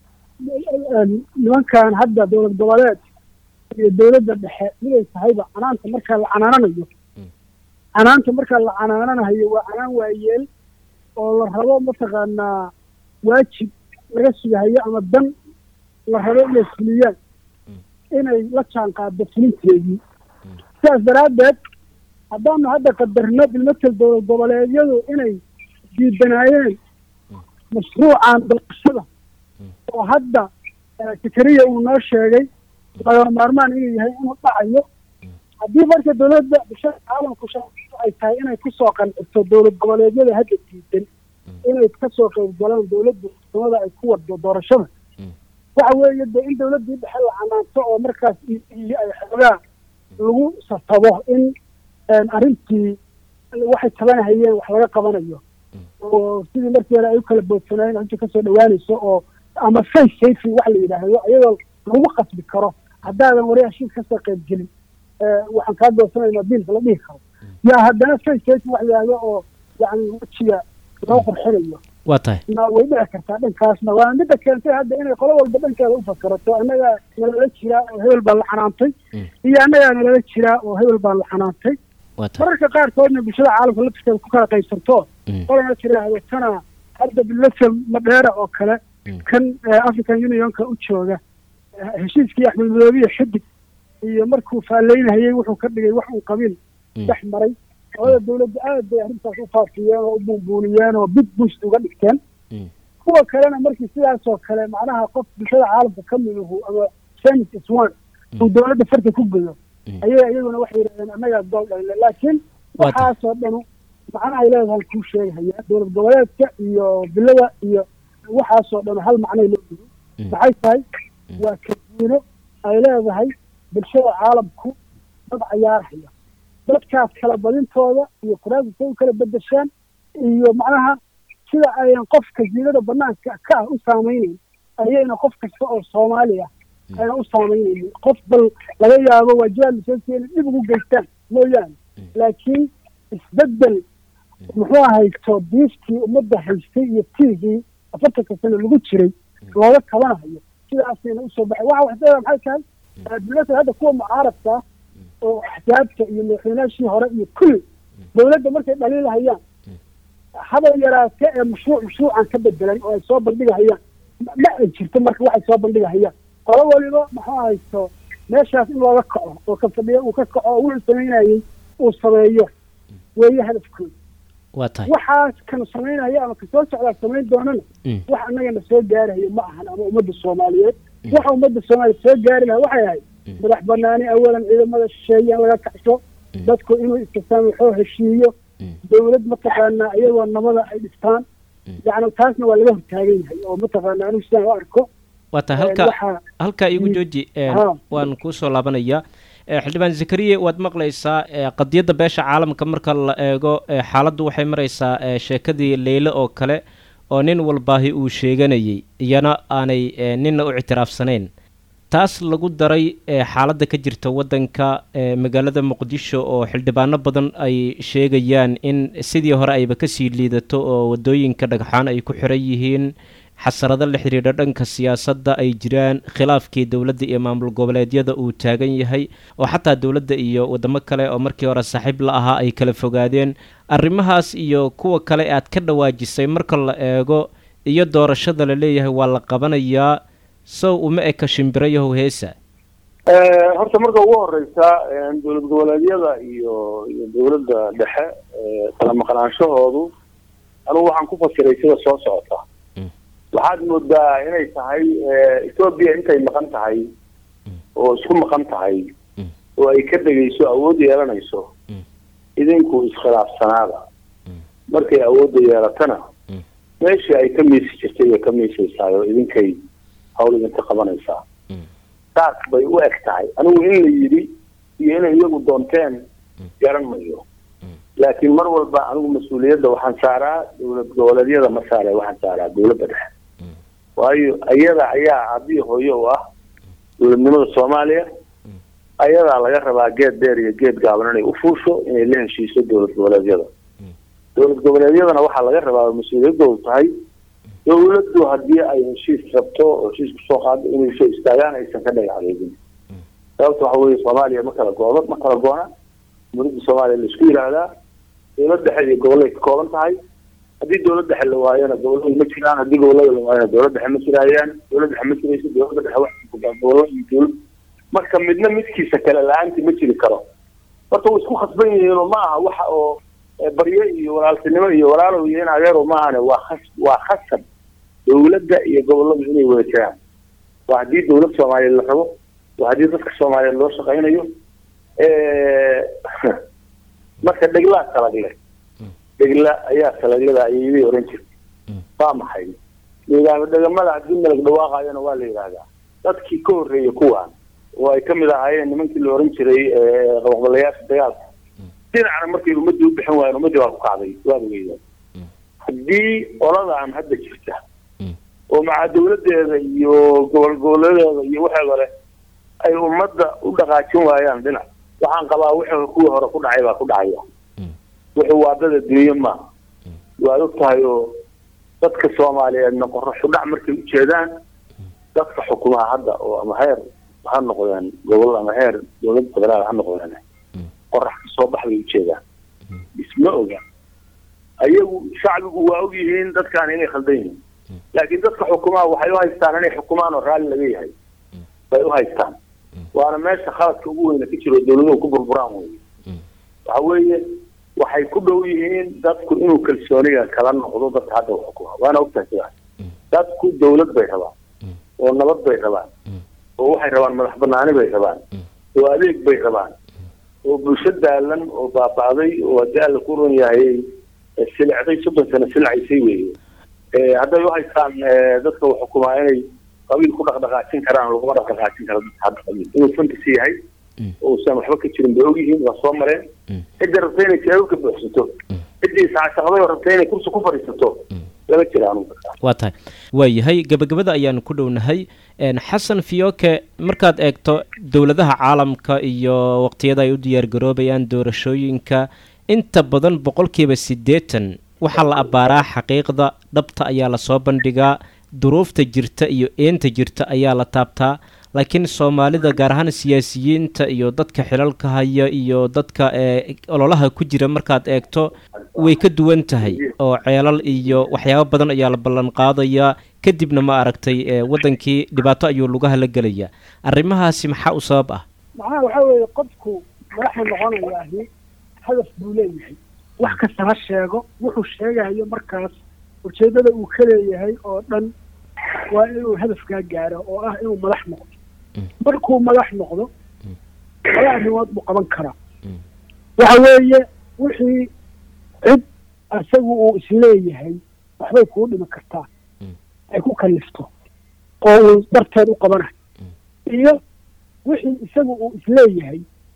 nimankan hadda dowlad goboleed iyo dowladda dhexe miday tahayba canaanta markaa la canaananayo canaanta markaa la canaananayo waa canaan waayeel oo la rabo mataqaanaa waajib laga sugahayo ama dan la rabo inay fuliyaan inay la jaan qaado fulinteedii sidaas daraaddeed haddaanu hadda qadarno bilmatel dowlad goboleedyadu inay diidanaayeen mashruucan dalqashada oo hadda fikriya uu noo sheegay lagama maarmaan inuu yahay inuu dhacayo haddii marka dowladda bulshada caalamku ay tahay inay kusoo qancito dowlad goboleedyada hadda diidan inay kasoo qayb galaan dowladda samada ay ku wado doorashada waxa weeye dee in dowladdii dhexe la canaanto oo markaas iyo ay xoogaa lagu safabo in arrintii waxay tabanahayeen wax laga qabanayo oo sidii markii hore ay u kala boodsanaayeen inta kasoo dhawaanayso oo ama face safety wax la yidhaahdo iyadoo lagu qasbi karo haddaadan wari heshiis kasoo qayb gelin waxaan kaa doorsanayna biilka la dhihi karo yaa haddana face safety wax la yidhaahdo oo yani wejiga loo qurxinayo waa tahay na way dhici kartaa dhankaasna waa midda keentay hadda inay qolo walba dhankeeda u fakarato annagaa nalala jiraa oo hebel baa la xanaantay iyo annagaa nalala jiraa oo hebel baa la xanaantay mararka qaarkoodna bulshada caalamka laftirkeeda ku kala qaybsanto qolana tiraahdo tana hadda bilasel madheera oo kale kan african unionka u jooga heshiiskii axmed madoobiye xidig iyo markuu faalleynahayey wuxuu ka dhigay wax uu qabiil dhex maray labada dawladda aad bay arrintaas u faafiyeen oo u buunbuuniyeen oo big boost uga dhigteen kuwa kalena markii sidaas oo kale macnaha qof bulshada caalamka ka miduhu ama senis iswan uu dawladda farta ku geyo ayay iyaguna waxay yidhahdeen annagaa gool dhayle laakiin waxaasoo dhanu macnahay leedahay kuu sheegahaya dowlad goboleedka iyo bilada iyo waxaasoo dhan hal macnay loo digo maxay tahay waa kadiino ay leedahay bulshada caalamku dad cayaarhaya dadkaas kala badintooda iyo kuraasasay u kala bedeshaan iyo macnaha sida ayan qof kasiinada banaanka ka ah u saamaynayn ayayna qof kasta oo soomaaliya ayna u saameynaynin qof bal laga yaabo waajibaad lasoo keeni dhib ugu geystaan mooyaane laakiin isbedel muxuu haysto diiftii ummadda haystay iyo tiigii afartanka sano lagu jiray looga kabanayo sidaasayna usoo baxay waxa waxdeeda maxay tahay dowladda hadda kuwa mucaaradka ah oo axsaabta iyo madaxweynaashii hore iyo kulli dowladda markay dhaliilahayaan haba yaraate ee mashruuc mashruucan ka bedelan oo ay soo bandhigahayaan ma ay jirto marka waxay soo bandhigahayaan qolo waliba muxuu haysto meeshaas in looga kaco oo ka fadhiya uu ka kaco oo wuxuu samaynayey uu sameeyo weeye hadafkooda waa tahay waxaas kan samaynaya ama kasoo socdaa samayn doonana wax annagana soo gaarayo ma ahan ama ummadda soomaaliyeed waxa ummadda soomaaliyeed soo gaari lahaa waxay ahayd madax banaani awalan ciidamada shisheeye in laga kacsho dadku inuu istisaamaxoo heshiiyo dawlad mataqaanaa iyagoo nabada ay dhistaan yacni taasna waa laga hortaagan yahay oo mataqaanaa anigu sidaan u arko waa tahay halka halkaa iigu jooji waan kuu soo laabanayaa xildhibaan zakariye waad maqlaysaa qadiyadda beesha caalamka marka la eego xaaladdu waxay maraysaa sheekadii leyle oo kale oo nin walbaahi uu sheeganayay iyana aanay ninna u ictiraafsanayn taas lagu daray xaaladda ka jirta waddanka magaalada muqdisho oo xildhibaano badan ay sheegayaan in sidii hore ayba kasii liidato oo waddooyinka dhagxaan ay ku xiran yihiin xasarado la xidhiidha dhanka siyaasadda ay jiraan khilaafkii dowladda iyo maamul goboleedyada uu taagan yahay oo xataa dowladda iyo waddamo kale oo markii hore saaxiib la ahaa ay kala fogaadeen arrimahaas iyo kuwa kale aad ka dhawaajisay marka la eego iyo doorashada la leeyahay waa la qabanayaa sow uma eka shimbirayahow heesa horta marka ugu horeysa dowlad goboleedyada iyo iyo dowladda dhexe kala maqnaanshahoodu anugu waxaan ku fasiray sida soo socota waxaad moodaa inay tahay ethoobia intay maqan tahay oo isku maqan tahay oo ay ka dhegeyso awood yeelanayso idinku iskhilaafsanaada markay awoodda yeelatana meeshii ay ka miisi jirtay bay ka miisaysaay oo idinkay hawl idinka qabanaysaa saas bay u eg tahay anigu in la yidhi iyo inay iyagu doonteen garan mayo laakiin mar walba anigu mas-uuliyadda waxaan saaraa dowlad goboleedyada ma saare waxaan saaraa dowladda dhexe waayo ayada ayaa aabbihi hooyo u ah dowladnimada soomaaliya ayadaa laga rabaa geed dheer iyo geed gaaban inay ufuusho inay la heshiiso dowlad goboleedyada dowlad goboleedyadana waxaa laga rabaa mas-uuliyadoodu tahay dowladdu haddii ay heshiis rabto oo heshiis kusoo qaado inay soo istaagaan aysan ka dhagaxdeegin sababta waxa weeye soomaaliya ma kala goodo ma kala goona muridda soomaaliya la isku yidhaahdaa dowlad dhexe iyo gobolay ka kooban tahay haddii dowlad dhexe la waayona goboladu ma jiraan haddii gobolada la waayona dowlad dhexe ma jiraayaan dowlad dhexe ma jirayso dowladda dhexe wax gobollo iyo dowlad marka midna midkiisa kale la-aantii ma jiri karo horta way isku khasban yihiinoo ma aha waxa oo baryo iyo walaaltinimo iyo walaalow iyo in adeero ma ahane waa khas waa khasab dowladda iyo goboladu inay wada jiraan waa haddii dowlad soomaaliyeed la rabo waa haddii dadka soomaaliyeed loo shaqaynayo marka dheglaa salagle dhegla ayaa salaglada ayayday oran jirtay waa maxay nidaamo dhegamada haddii melag dhawaaqayona waa la yidhaahdaa dadkii ka horreeyay kuwaan oo ay kamid ahaayeen nimankii la oran jiray qabaqbalayaasha dagaalka dhinacna markay ummadii u bixin waayeen ummadii waa ku kacday waad ogeydaa haddii oladan hadda jirta oo maca dawladeeda iyo gobol goboleedeeda iyo waxeeda leh ay ummadda u dhaqaajin waayaan dhinac waxaan qabaa wixii kuwii hore ku dhacay baa ku dhacaya wuxuu waa dad adduunye maaha waad og tahay oo dadka soomaaliyeedna qoraxu dhac markay u jeedaan dadka xukumaha hadda oo ama heer ha noqdeen gobol ama heer dowlad federaal ha noqdeen qorax kasoo bax bay ujeedaan isma oga ayagu shacbigu waa og yihiin dadkaan inay khaldan yihiin laakiin dadka xukumaha waxay u haystaan inay xukumaan oo raalli laga yahay bay u haystaan waana meesha khaladka ugu weyna ka jiro dawladuhu ku burburaan wey waxa weeye waxay ku dhow yihiin dadku inuu kalsooniga kala noqdo dadka hadda u xukuma waana ogtahay sidaas dadku dawlad bay rabaan oo nabad bay rabaan oo waxay rabaan madax banaani bay rabaan oo adeeg bay rabaan oo bulsho daalan oo baaba'day oo haddii alla ku run yahay silicday soddon sano silcaysay weeye hadday u haystaan dadka uu xukumaa inay qabiil ku dhaqdhaqaajin karaan laguma dhaqdhaqaajin karo dadka hadda qabiil inuu fantasy yahay uusan waxba ka jirin bay ogyihiin waa soo mareen cidda rabta inay jawaab ka buuxsato ciddii saacashaqday oo rabta inay kursi ku fadhiisato lama jira anugu waa tahay waayahay gebagabada ayaanu ku dhownahay xasan fiyoke markaad eegto dowladaha caalamka iyo waqtiyada ay u diyaargaroobayaan doorashooyinka inta badan boqolkiiba siddeetan waxaa la abbaaraa xaqiiqda dhabta ayaa lasoo bandhigaa duruufta jirta iyo eenta jirta ayaa la taabtaa laakiin soomaalida gaar ahaan siyaasiyiinta iyo dadka xilalka haya iyo dadka ololaha ku jira markaad eegto way ka duwan tahay oo ceelal iyo waxyaabo badan ayaa la ballan qaadayaa kadibna ma aragtay waddankii dhibaato ayuu lugaha la gelayaa arrimahaasi maxaa u sabab ah macnaha waxaa weeye qofku madaxa noqonayaahi hadaf buu leeyahay wax kasta ha sheego wuxuu sheegayo markaas ujeeddada uu ka leeyahay oo dhan waa inuu hadafkaa gaaro oo ah inuu madax noqdo markuu madax noqdo laba arrimood buu qaban karaa waxa weeye wixii cid isagu uu isleeyahay waxbay kuu dhimi kartaa ay ku kalifto oo uu darteed u qabanayo iyo wixii isagu uu isleeyahay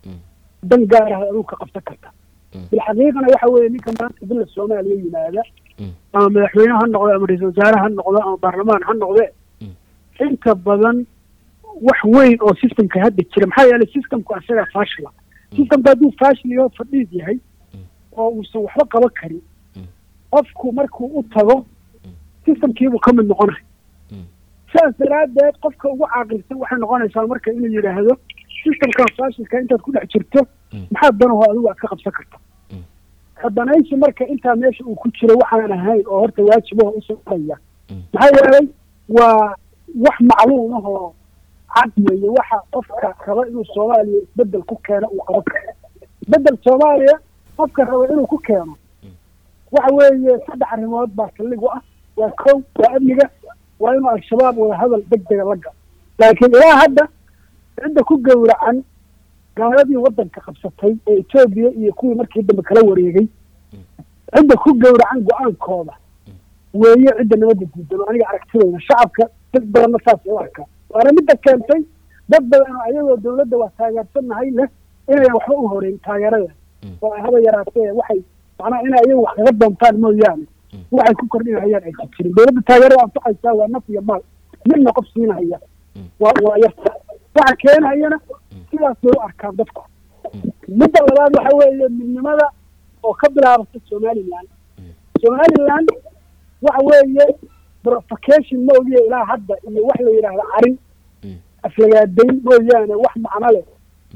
dan gaaraha aduu ka qabsan karta bilxaqiiqana waxa weeye ninka maanta bila soomaaliya yimaada ama madaxweyne ha noqdo ama ra-iisal wasaare ha noqdo ama baarlamaan ha noqde inta badan wax weyn oo systemka hadda jira maxaa yeelay systemku asagaa faashila systemka hadduu faashiliyo fadhiid yahay oo uusan waxba qaban karin qofku markuu u tago systemkiibuu ka mid noqonay sidaas daraaddeed qofka ugu caaqilsan waxay noqonaysaa marka inuu yidhaahdo systemkan faashilka intaad ku dhex jirto maxaa danaho adigu aad ka qabsan karta hadanaysi marka intaa meesha uu ku jiro waxaan ahayn oo horta waajibaha usoo araya maxaa yeelay waa wax macluum ahoo cad weeye waxa qofka raba inuu soomaaliya isbedel ku keeno uu qaban karo isbedel soomaaliya qofka raba inuu ku keeno waxa weeye saddex arrimood baa saldhig u ah waa kow waa amniga waa inuu al-shabaab wada hadal degdega la galo laakiin ilaa hadda cidda ku gowracan gaaladii waddanka qabsatay ee etoobiya iyo kuwii markii dambe kala wareegay cidda ku gowracan go-aankooda weeye cidda nabadda diidan oo aniga aragtidayda shacabka dad badanna saasay u arkaa waana midda keentay dad badan oo ayagoo dawladda waa taageersannahay leh inayan waxba u horeyn taageerada oo ay haba yaraatee waxay macnaha inay ayagu wax kaga doontaan mooyaane waxay ku kordhinahayaan aysan jirin dawladda taageerada anfacaysaa waa naf iyo maal midna qof siinahaya waa waa yarta waxa keenayana sidaas bay u arkaan dadku midda labaad waxa weeye midnimada oo ka bilaabata somaliland somaliland waxa weeye provocation moogiye ilaa hadda iyo wax la yidhaahda carin aflagaadayn mooyaane wax macno leh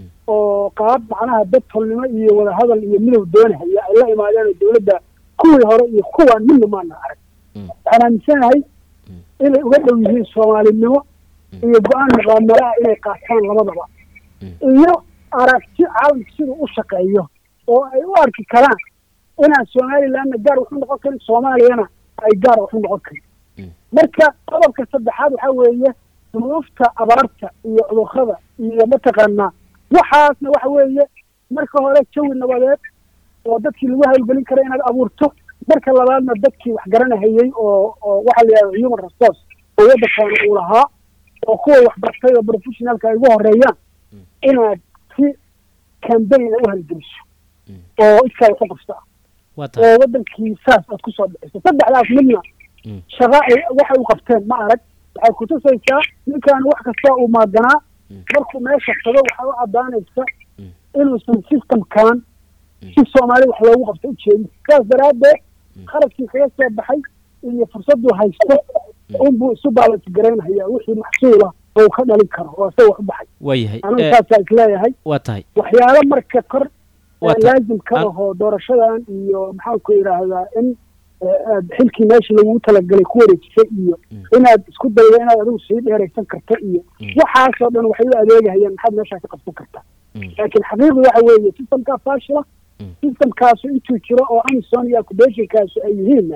oo qaab macnaha dad tolnimo iyo wadahadal iyo midow doonahaya ay la imaadeen dawladda kuwii hore iyo kuwaan midna maana arag waxaan aaminsanahay inay uga dhow yihiin soomaalinimo iyo go-aan muqaamalaha inay qaataan labadaba iyo aragti caalamka siduu u shaqeeyo oo ay u arki karaan inaan somalilandna gaar waxu noqon karin soomaaliyana ay gaar waxu noqon karin marka qodobka saddexaad waxaa weeye duruufta abaarta iyo cudurrada iyo mataqaanaa waxaasna waxa weeye marka hore jawi nabadeed oo dadkii lagu hawlgelin kara inaad abuurto marka labaadna dadkii wax garanahayey oo oo waxaa la yidhahda human resource oo waddankaana uu lahaa oo kuwa waxbartay oo professionalka ay ugu horeeyaan inaad si cambaign u halgeliso oo iskaa waxu qabta oo wadankii saas aad kusoo bixiso saddexdaas midna shaqa ay waxay u qabteen ma arag waxay kutusaysaa ninkan wax kasta uu maaganaa markuu meesha tago waxaa u caddaanaysa inuusan systemkan si soomaali wax loogu qabto ujeedin saas daraaddeed kharashkii kaga soo baxay iyo fursaduu haysto unbuu isu baalansi garaynhayaa wixii maxsuula oo ka dhalin karo oo isaga wax u baxay waayahay anigu saasaa isleeyahay waa tahay waxyaalo marka kor Waa ta- laazim ka ahoo doorashadan iyo maxaanku yidhaahdaa in aad xilkii meesha lagugu talagalay ku wareejisay iyo inaad isku daydo inaad adigu sii dheeraysan karta iyo waxaasoo dhan waxay u adeegahayaan maxaad meeshaa ka qabsan kartaa laakiin xaqiiqdu waxa weeye systemkaa faashila systemkaasu intuu jiro oo amison iyo accubationkaasu ay yihiinna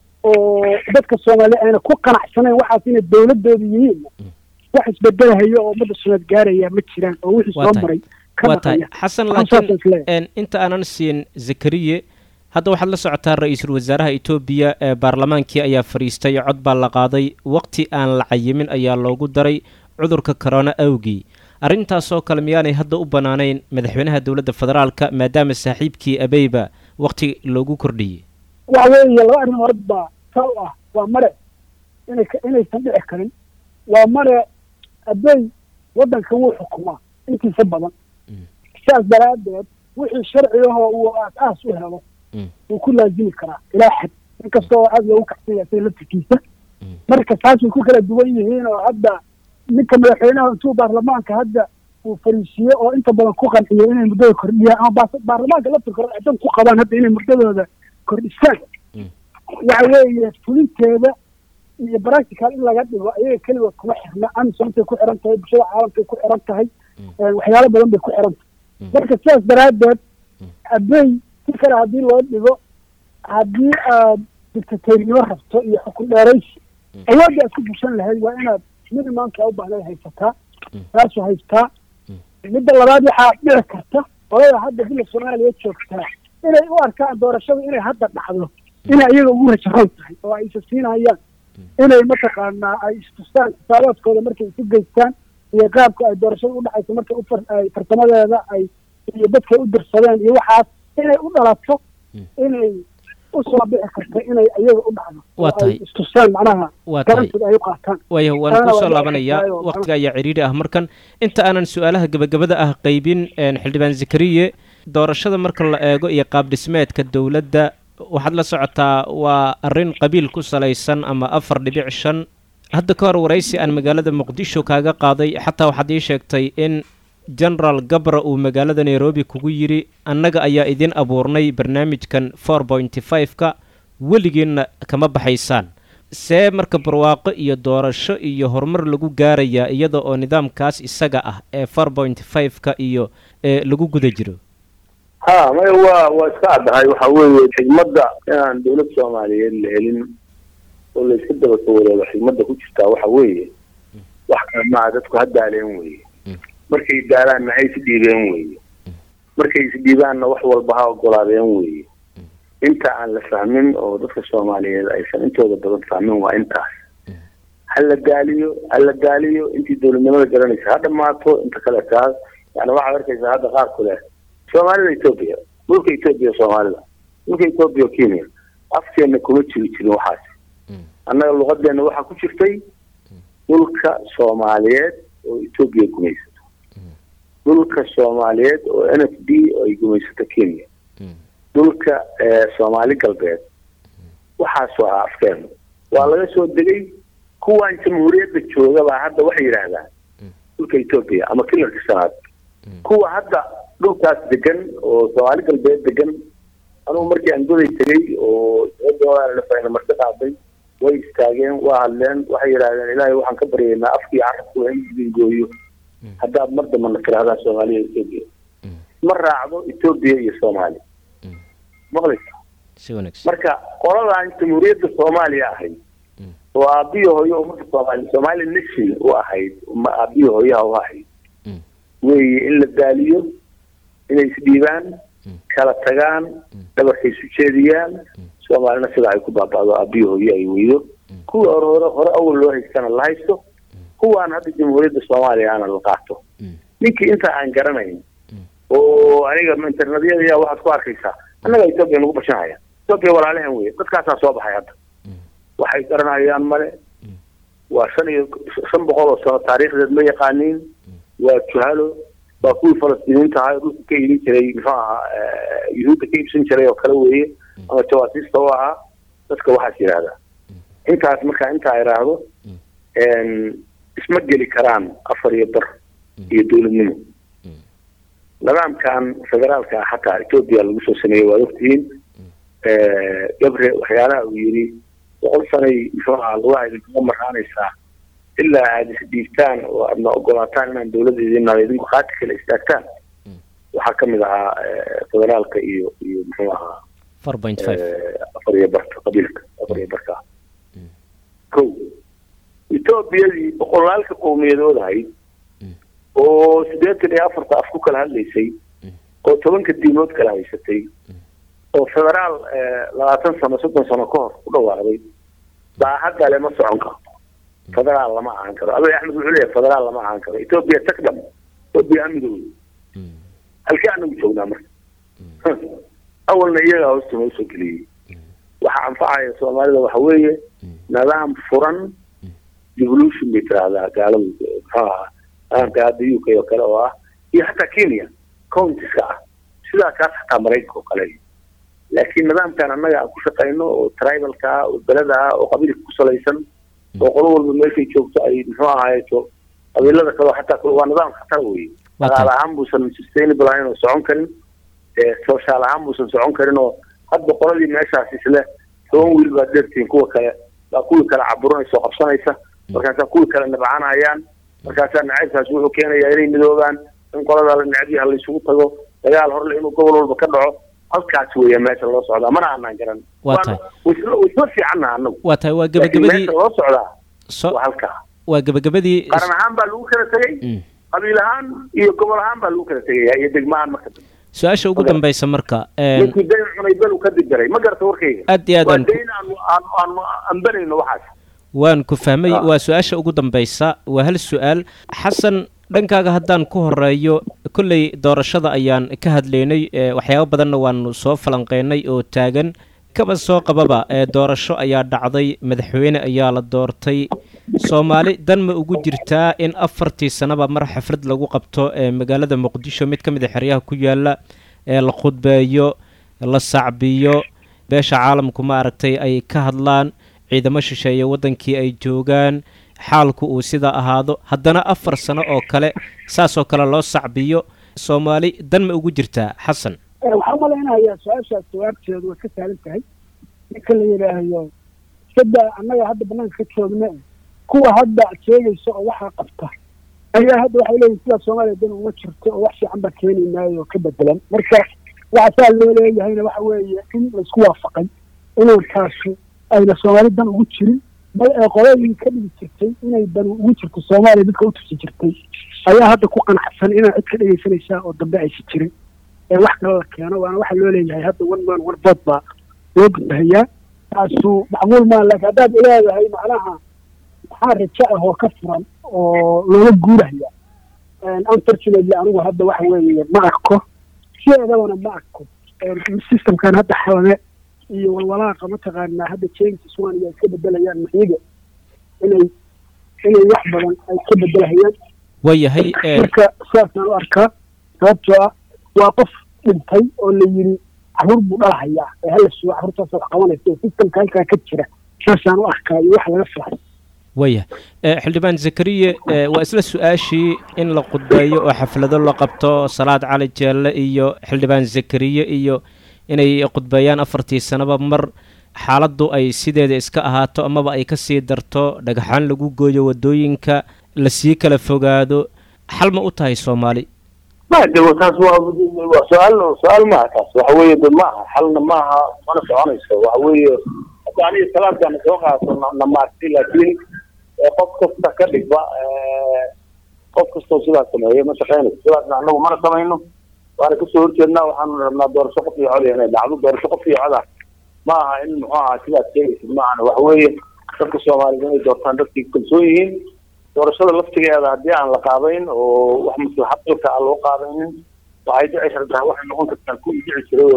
oo dadka soomaaliya ayna ku qanacsanayn waxaas inay dowladooda yihiinna wax isbedelahayo oo ummadda sunaad gaaraya ma jiraan oo wixii waa soo tahay maray ka waa tahay maqaya xasan Anigu saasaan isleeyahay. laakiin een, inta aanan siin zakariye hadda waxaad la socotaa ra-iisul wasaaraha etoobiya ee baarlamaankii ayaa fadhiistay cod baa la qaaday waqti aan la cayimin ayaa loogu daray cudurka corona awgii arrintaasoo kale miyaanay hadda u bannaanayn madaxweynaha dowladda federaalka maadaama saaxiibkii abeyba waqti loogu kordhiyey waxa weeye laba arrimood baa ka u ah waa mare inay ka- inaysan dhici karin waa mare abbey waddanka wuu xukumaa intiisa badan sidaas daraaddeed wixii sharcigahoo uu aas-aas u helo wuu ku laazimi karaa ilaa xad inkastoo aad loogu kacsan yahay sida laftirkiisa marka taas way ku kala duwan yihiin oo hadda ninka madaxweynaha intuu baarlamaanka hadda uu fariisiye oo inta badan ku qanciyo inay muddada kordhiyaan ama baas- baarlamaanka laftirkooda ay dan ku qabaan hadda inay muddadooda kordhisaan waxa weeye fulinteeda iyo practical in laga dhigo ayaga keligood kuma xirna amisoontay ku xiran tahay bulshada caalamkay ku xiran tahay eh, waxyaalo badan bay ku xiran tahay marka sidaas daraaddeed abey si kale haddii loo dhigo haddii aad dictatornimo rabto iyo xukun dheeraysi awoodda aad ku bushan lahayd waa inaad minimumka u baahnayd haysataa taasoo haystaa midda labaad waxaa dhici karta olada hadda bila soomaaliya joogtaa inay u arkaan doorashadu inay hadda dhacdo inay iyaga ugu rajaroon tahay oo ay isa siinayaan inay mataqaanaa ay istustaan xisaabaadkooda markay isu geystaan iyo qaabka ay doorashada u dhacayso markay u far- ay fartamadeeda ay iyo dadkay u dirsadeen iyo waxaas inay u dhalato inay u soo bixi karta inay iyaga u dhacdo Waa oo ay tahay. istustaan macnaha Waa tahay. garantooda ay u qaataan waaya waan Taana kusoo waa dhici laabanayaa kartaa oo waqtiga ayaa cidhiidhi ah markan inta aanan su-aalaha gebagabada ah qaybin een, xildhibaan zakariye doorashada marka la eego iyo qaab dhismeedka dowladda waxaad la socotaa waa arrin qabiil ku salaysan ama afar dhibic shan hadda ka hor waraysi aan magaalada muqdisho kaaga qaaday xataa waxaad ii sheegtay in generaal gabra uu magaalada nairobi kugu yidhi annaga ayaa idin abuurnay barnaamijkan four pointy five-ka weligiinna kama baxaysaan see marka barwaaqo iyo doorasho iyo horumar lagu gaarayaa iyada oo nidaamkaas isaga ah ee four point five-ka iyo ee lagu guda jiro ha maya waa waa iska caddahay waxa weeye xigmadda inaan dowlad soomaaliyeed la helin oo la iska daba sawiroodo xigmadda ku jirtaa waxa weeye wax kale maaha dadku ha daaleen weeye markay daalaanna ha isdhiibeen weeye markay isdhiibaanna wax walba ha ogolaadeen weeye inta aan la fahmin oo dadka soomaaliyeed aysan intooda badan fahmin waa intaas ha la daaliyo ha la daaliyo intii dowladnimada garanaysa ha dhamaato inta kale taas yani waxaad arkaysaa hadda qaar ku leh soomaalida etoobiya dhulka etoobiya soomaalida dhulka etoobiya o kenya afkeena kuma jiri jirin waxaas annaga luqadeena waxaa ku jirtay dhulka soomaaliyeed oo etoobiya gumaysato dhulka soomaaliyeed oo n f d oo ay gumaysato kenya dhulka soomaali galbeed waxaas waa afkeenu waa laga soo degay kuwan jamhuuriyadda jooga baa hadda waxay yidhaahdaan dhulka etoobiya ama kilarka shanaad kuwa hadda dhulkaas degan oo soomaali galbeed degan anugu markii aan goday tegay oo doodaana marti qaaday way istaageen waa hadleen waxay yidhaahdeen ilaahay waxaan ka baryaynaa afkii carabku in idin gooyo haddaad mar dambana tirahdaan soomaaliya etoobiya ma raacdo etoobiya iyo soomaaliya maqlaysa si wanaagsan marka qoladan jamhuuriyadda soomaaliya ahayd oo aabiyo hooyo ummadda soomaaliya somali nation u ahayd ma aabiyo hooyaha u ahayd weeye in la daaliyo inay isdhiibaan kala tagaan dhabarka isu jeediyaan soomaalina sidaa ay ku baaba'do aabiyo hooyo ay weydo kuwa hore hore hore awal loo haystana la haysto kuwaan hadda jamhuuriyadda soomaaliya ana la qaato ninkii inta aan garanayn oo aniga internetyada waxaad ku arkaysaa annaga etoobiya nagu bashanhaya etoobiya walaalahan weye dadkaasaa soo baxay hadda waxay garanayaan male waa shan iyo shan boqol oo sano taariikhdeed ma yaqaaniin waa juhalo waa kuwii falastiiniinta ahaa ee dhulka ka iibin jiray muxuu ahaa yuhuudda ka iibsan jiray oo kale weeye ama jawaasiista u ahaa dadka waxaas yidhaahdaa intaas markaa intaa idhaahdo isma geli karaan afar iyo bar iyo dowladnimo nidaamkan federaalka ah xataa etoobiya lagu soo sameeyey waad ogtihiin gabre waxyaalaha uu yidhi boqol sanay muxuu ahaa lugaha idinkaga maraanaysaa ilaa aada isdhiibtaan oo aadna ogolaataan inaan dowladda idinnaada idinku qaati kale istaagtaan waxaa kamid ahaa federaalka iyo iyo muxuu ahaa four point five afar iyo barka qabiilka afar iyo barka ko etoobiyadii boqolaalka qowmiyadood ahayd oo siddeetan iyo afarta af ku kala hadlaysay oo tobanka diimood kala haysatay oo federaal labaatan sano soddon sano ka hor ku dhawaaqday baa hadda le ma socon karto federaal lama ahaan karo abiy axmed wuxuu leeyahay federaal lama ahaan karo etoobiya tagdam etoobiya amidooda halkee anagu joognaa marka awalna iyagaa hoosta noo soo geliyey waxa anfacaya soomaalida waxa weeye nidaam furan devolution bay tiraahdaa gaaladu muxuu ahaa nidaamka hadda u k oo kale oo ah iyo xataa kenya countiska ah sidaa kaas xataa maraykanka oo kale laakiin nidaamkan annaga aan ku shaqayno oo tribalka ah oo beleda ah oo qabiilka ku salaysan oo qolo walba meeshay joogto ay muxuu ahaayeto qabiilada kale xataa waa nidaam khatar weye dhaqaale ahaan buusan sustainable ahayn oo socon karin social ahaan buusan socon karin oo hadba qoladii meeshaas isle toban wiil baad dheertihiin kuwa kale baa kuwii kale caburinaysa oo qabsanaysa markaasaa kuwii kale nabcanayaan markaasaa nacaybkaas wuxuu keenayaa inay midoobaan in qoladaa la necabyaha laysugu tago dagaal horle inuu gobol walba ka dhaco halkaas weeya meesha loo socdaa mana aanaan garan waa tahay waisla fiicanna anagu waa tahay waa laakiin gebagabadii meesha loo socdaa so waa halkaa waa gebagabadii qaran ahaan baa lagu kala tegey qabiil ahaan iyo gobol ahaan baa lagu kala tegaya iyo degmahaan marka dambe su-aasha ugu dambeysa marka een, ninkii dayn cunay belu ka dibiray ma garata warkayga aad iyo aad waa aan ku- dayn aanu aanu aanu ambanayno waxaas waan ku fahmay Ah. waa su-aasha ugu dambeysa waa hal su-aal xasan dhankaaga haddaan ku horeeyo kolley doorashada ayaan ka hadlaynay ee, waxyaabo badanna waanu soo falanqeynay oo taagan kaba soo qababa ee doorasho ayaa dhacday madaxweyne ayaa la doortay soomaali dan ma ugu jirtaa in afartii sanaba mar xaflad lagu qabto ee magaalada muqdisho mid ka mid a xeryaha ku yaala ee la khudbeeyo la sacbiyo beesha caalamku ma aragtay ay ka hadlaan ciidamo shisheeye waddankii ay joogaan xaalku uu sidaa ahaado haddana afar sano oo kale saasoo kale loo sacbiyo soomaali dan ma ugu jirtaa xasan waxaan malaynayaa su-aashaas jawaabteedu way ka saaran tahay ninka la yidhaahdo sadda annaga hadda banaanka ka joogna kuwa hadda ad sheegaysa oo waxaa qabta ayaa hadda waxay leeyihin sidaa soomaaliya dan uma jirto oo wax fiican baa keeni maayo oo ka bedelan marka waxa saa loo leeyahayna waxa weeye in laisku waafaqay inaan kaasu ayna soomaali dan ugu jirin bal ee qoladii ka dhigi jirtay inay dan ugu jirto soomaaliya dadka u tusi jirtay ayaa hadda ku qanacsan inaan cid ka dhegaysanaysaa oo dambe aysan jirin ee wax kale la keeno waana waxa loo leeyahay hadda one man one vote baa loo gudbahayaa taasu macquul maa laakiin haddaad leedahay macnaha maxaa rajo ah oo ka furan oo looga guuraya unfortunately anigu hadda waxa weeye ma arko sideedabana ma arko systemkan hadda xalame iyo walwalaaqa mataqaanaa hadda changes one iyo iska bedelayaan maxiga inay inay wax badan ay ka bedelahayaan waayahay een, marka sidaasaan u arkaa sababtoo ah waa qof dhintay oo la yiri caruur buu dhalahayaa ee hala sugo caruurtaas wax qabanaysa oo systemka halkaa ka jira saasaan u arkaa iyo wax laga filan waaya Eh, xildhibaan zakariye eh, waa isla su-aashii in la khudbeeyo oo xaflado la qabto salaad cali jeelle iyo xildhibaan zakariye iyo inay khudbeeyaan afartii sanaba mar xaaladdu ay sideeda iska ahaato amaba ay kasii darto dhagaxaan lagu gooyo wadooyinka lasii kala fogaado xal ma u tahay soomaali ma de wa- taas waa waa su-aal su-aal maaha taas waxa weeye de maaha xalna maaha mana soconayso waxa weeye hadda aniga salaadkaana soo qaato na- na maartay laakiin ee, qof kasta ka dhigba ee, qof kastoo sidaas sameeya ma shaqeynayso sidaasna anagu mana samayno waana kasoo horjeednaa waxaanu rabnaa doorasho qof iyo cod inay dhacdo doorasho qof iyo coda ma aha in muxuu ahaa sidaas sheegaysid ma ahana waxa weeye dadka soomaaliyed inay doortaan dadkii kalsoon yihiin doorashada laftigeeda haddii aan la qaadayn oo wax maslaxad dalka aan loo qaadaynin waxay dhici kartaa waxay noqon kartaa kuwii dhici jiray oo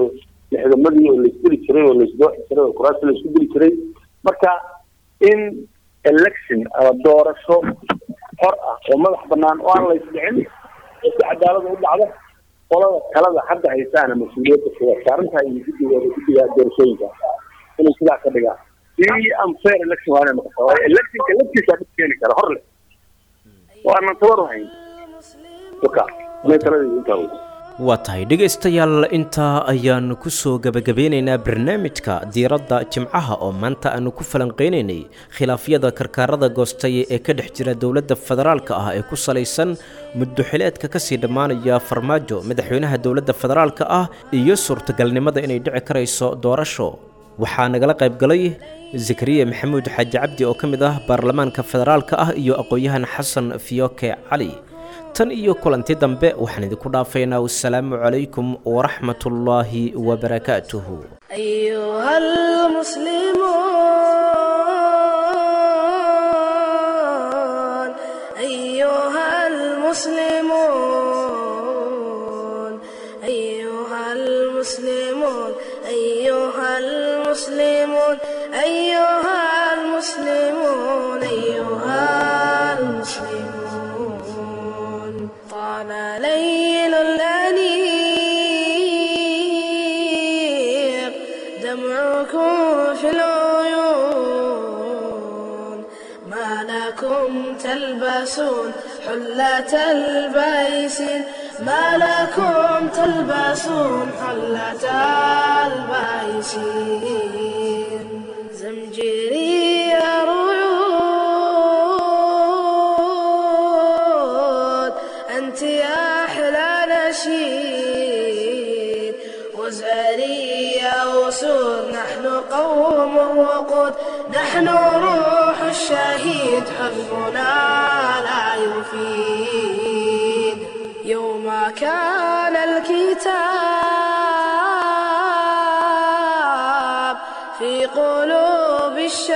lixdamadii oo laisdili jiray oo laisdooxi jiray oo kuraasta laisku dili jiray marka in election ama doorasho xor ah oo madax banaan oo aan laysdhicin oo si cadaalada u dhacdo qolada talada hadda haysaana mas-uuliyadda kuwa saarantaha iyo guddigooda guddiga doorashooyinka inay sidaa ka dhigaan si unfair election waa inay noqotaa waayo electionka laftiisa dhib keeni kara hor leh waanan tabar hayn waka inay taladeedu intaa wey waa tahay dhegaystayaal intaa ayaanu ku soo gebagabeynaynaa barnaamijka diiradda jimcaha oo maanta aanu ku falanqeynaynay khilaafyada karkaarada goostay ee ka dhex jira dowladda federaalka ah ee ku salaysan muddoxileedka kasii dhammaanaya farmaajo madaxweynaha dowladda federaalka ah iyo suurtagalnimada inay dhici karayso doorasho waxaa nagala qaybgalay zakariya maxamuud xaaji cabdi oo ka mid ah baarlamaanka federaalka ah iyo aqoon-yahan xasan fiyoke cali tan iyo kulanti dambe waxaan idinku dhaafaynaa wasalaamu calaykum waraxmatullaahi wabarakaatuhu أيها المسلمون أيها المسلمون أيها المسلمون أيها المسلمون أيها المسلمون أيها المسلمون طال ليل الأنيق دمعكم في العيون ما لكم تلبسون حلة البيس ما لكم تلبسون حلة البيس زمجري رعود أنت يا أحلى نشيد وزاري يا وسود نحن قوم وقود نحن روح الشهيد حزبنا لا يفيد يوم كان الكتاب في قلوب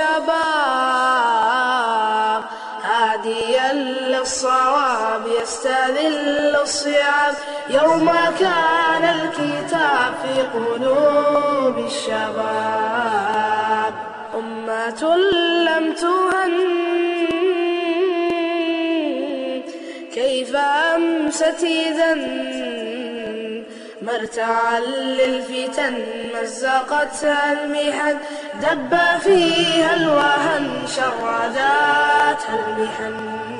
الشباب هاديا للصواب يستذل الصيام يوم كان الكتاب في قلوب الشباب أمة لم تهن كيف أمست إذا مرتعا للفتن مزقتها المحن دب فيها الوهن شرداتها المحن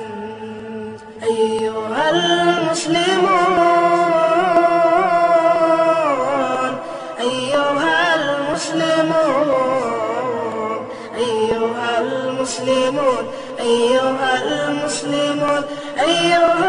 أيها المسلمون أيها المسلمون أيها المسلمون أيها المسلمون أيها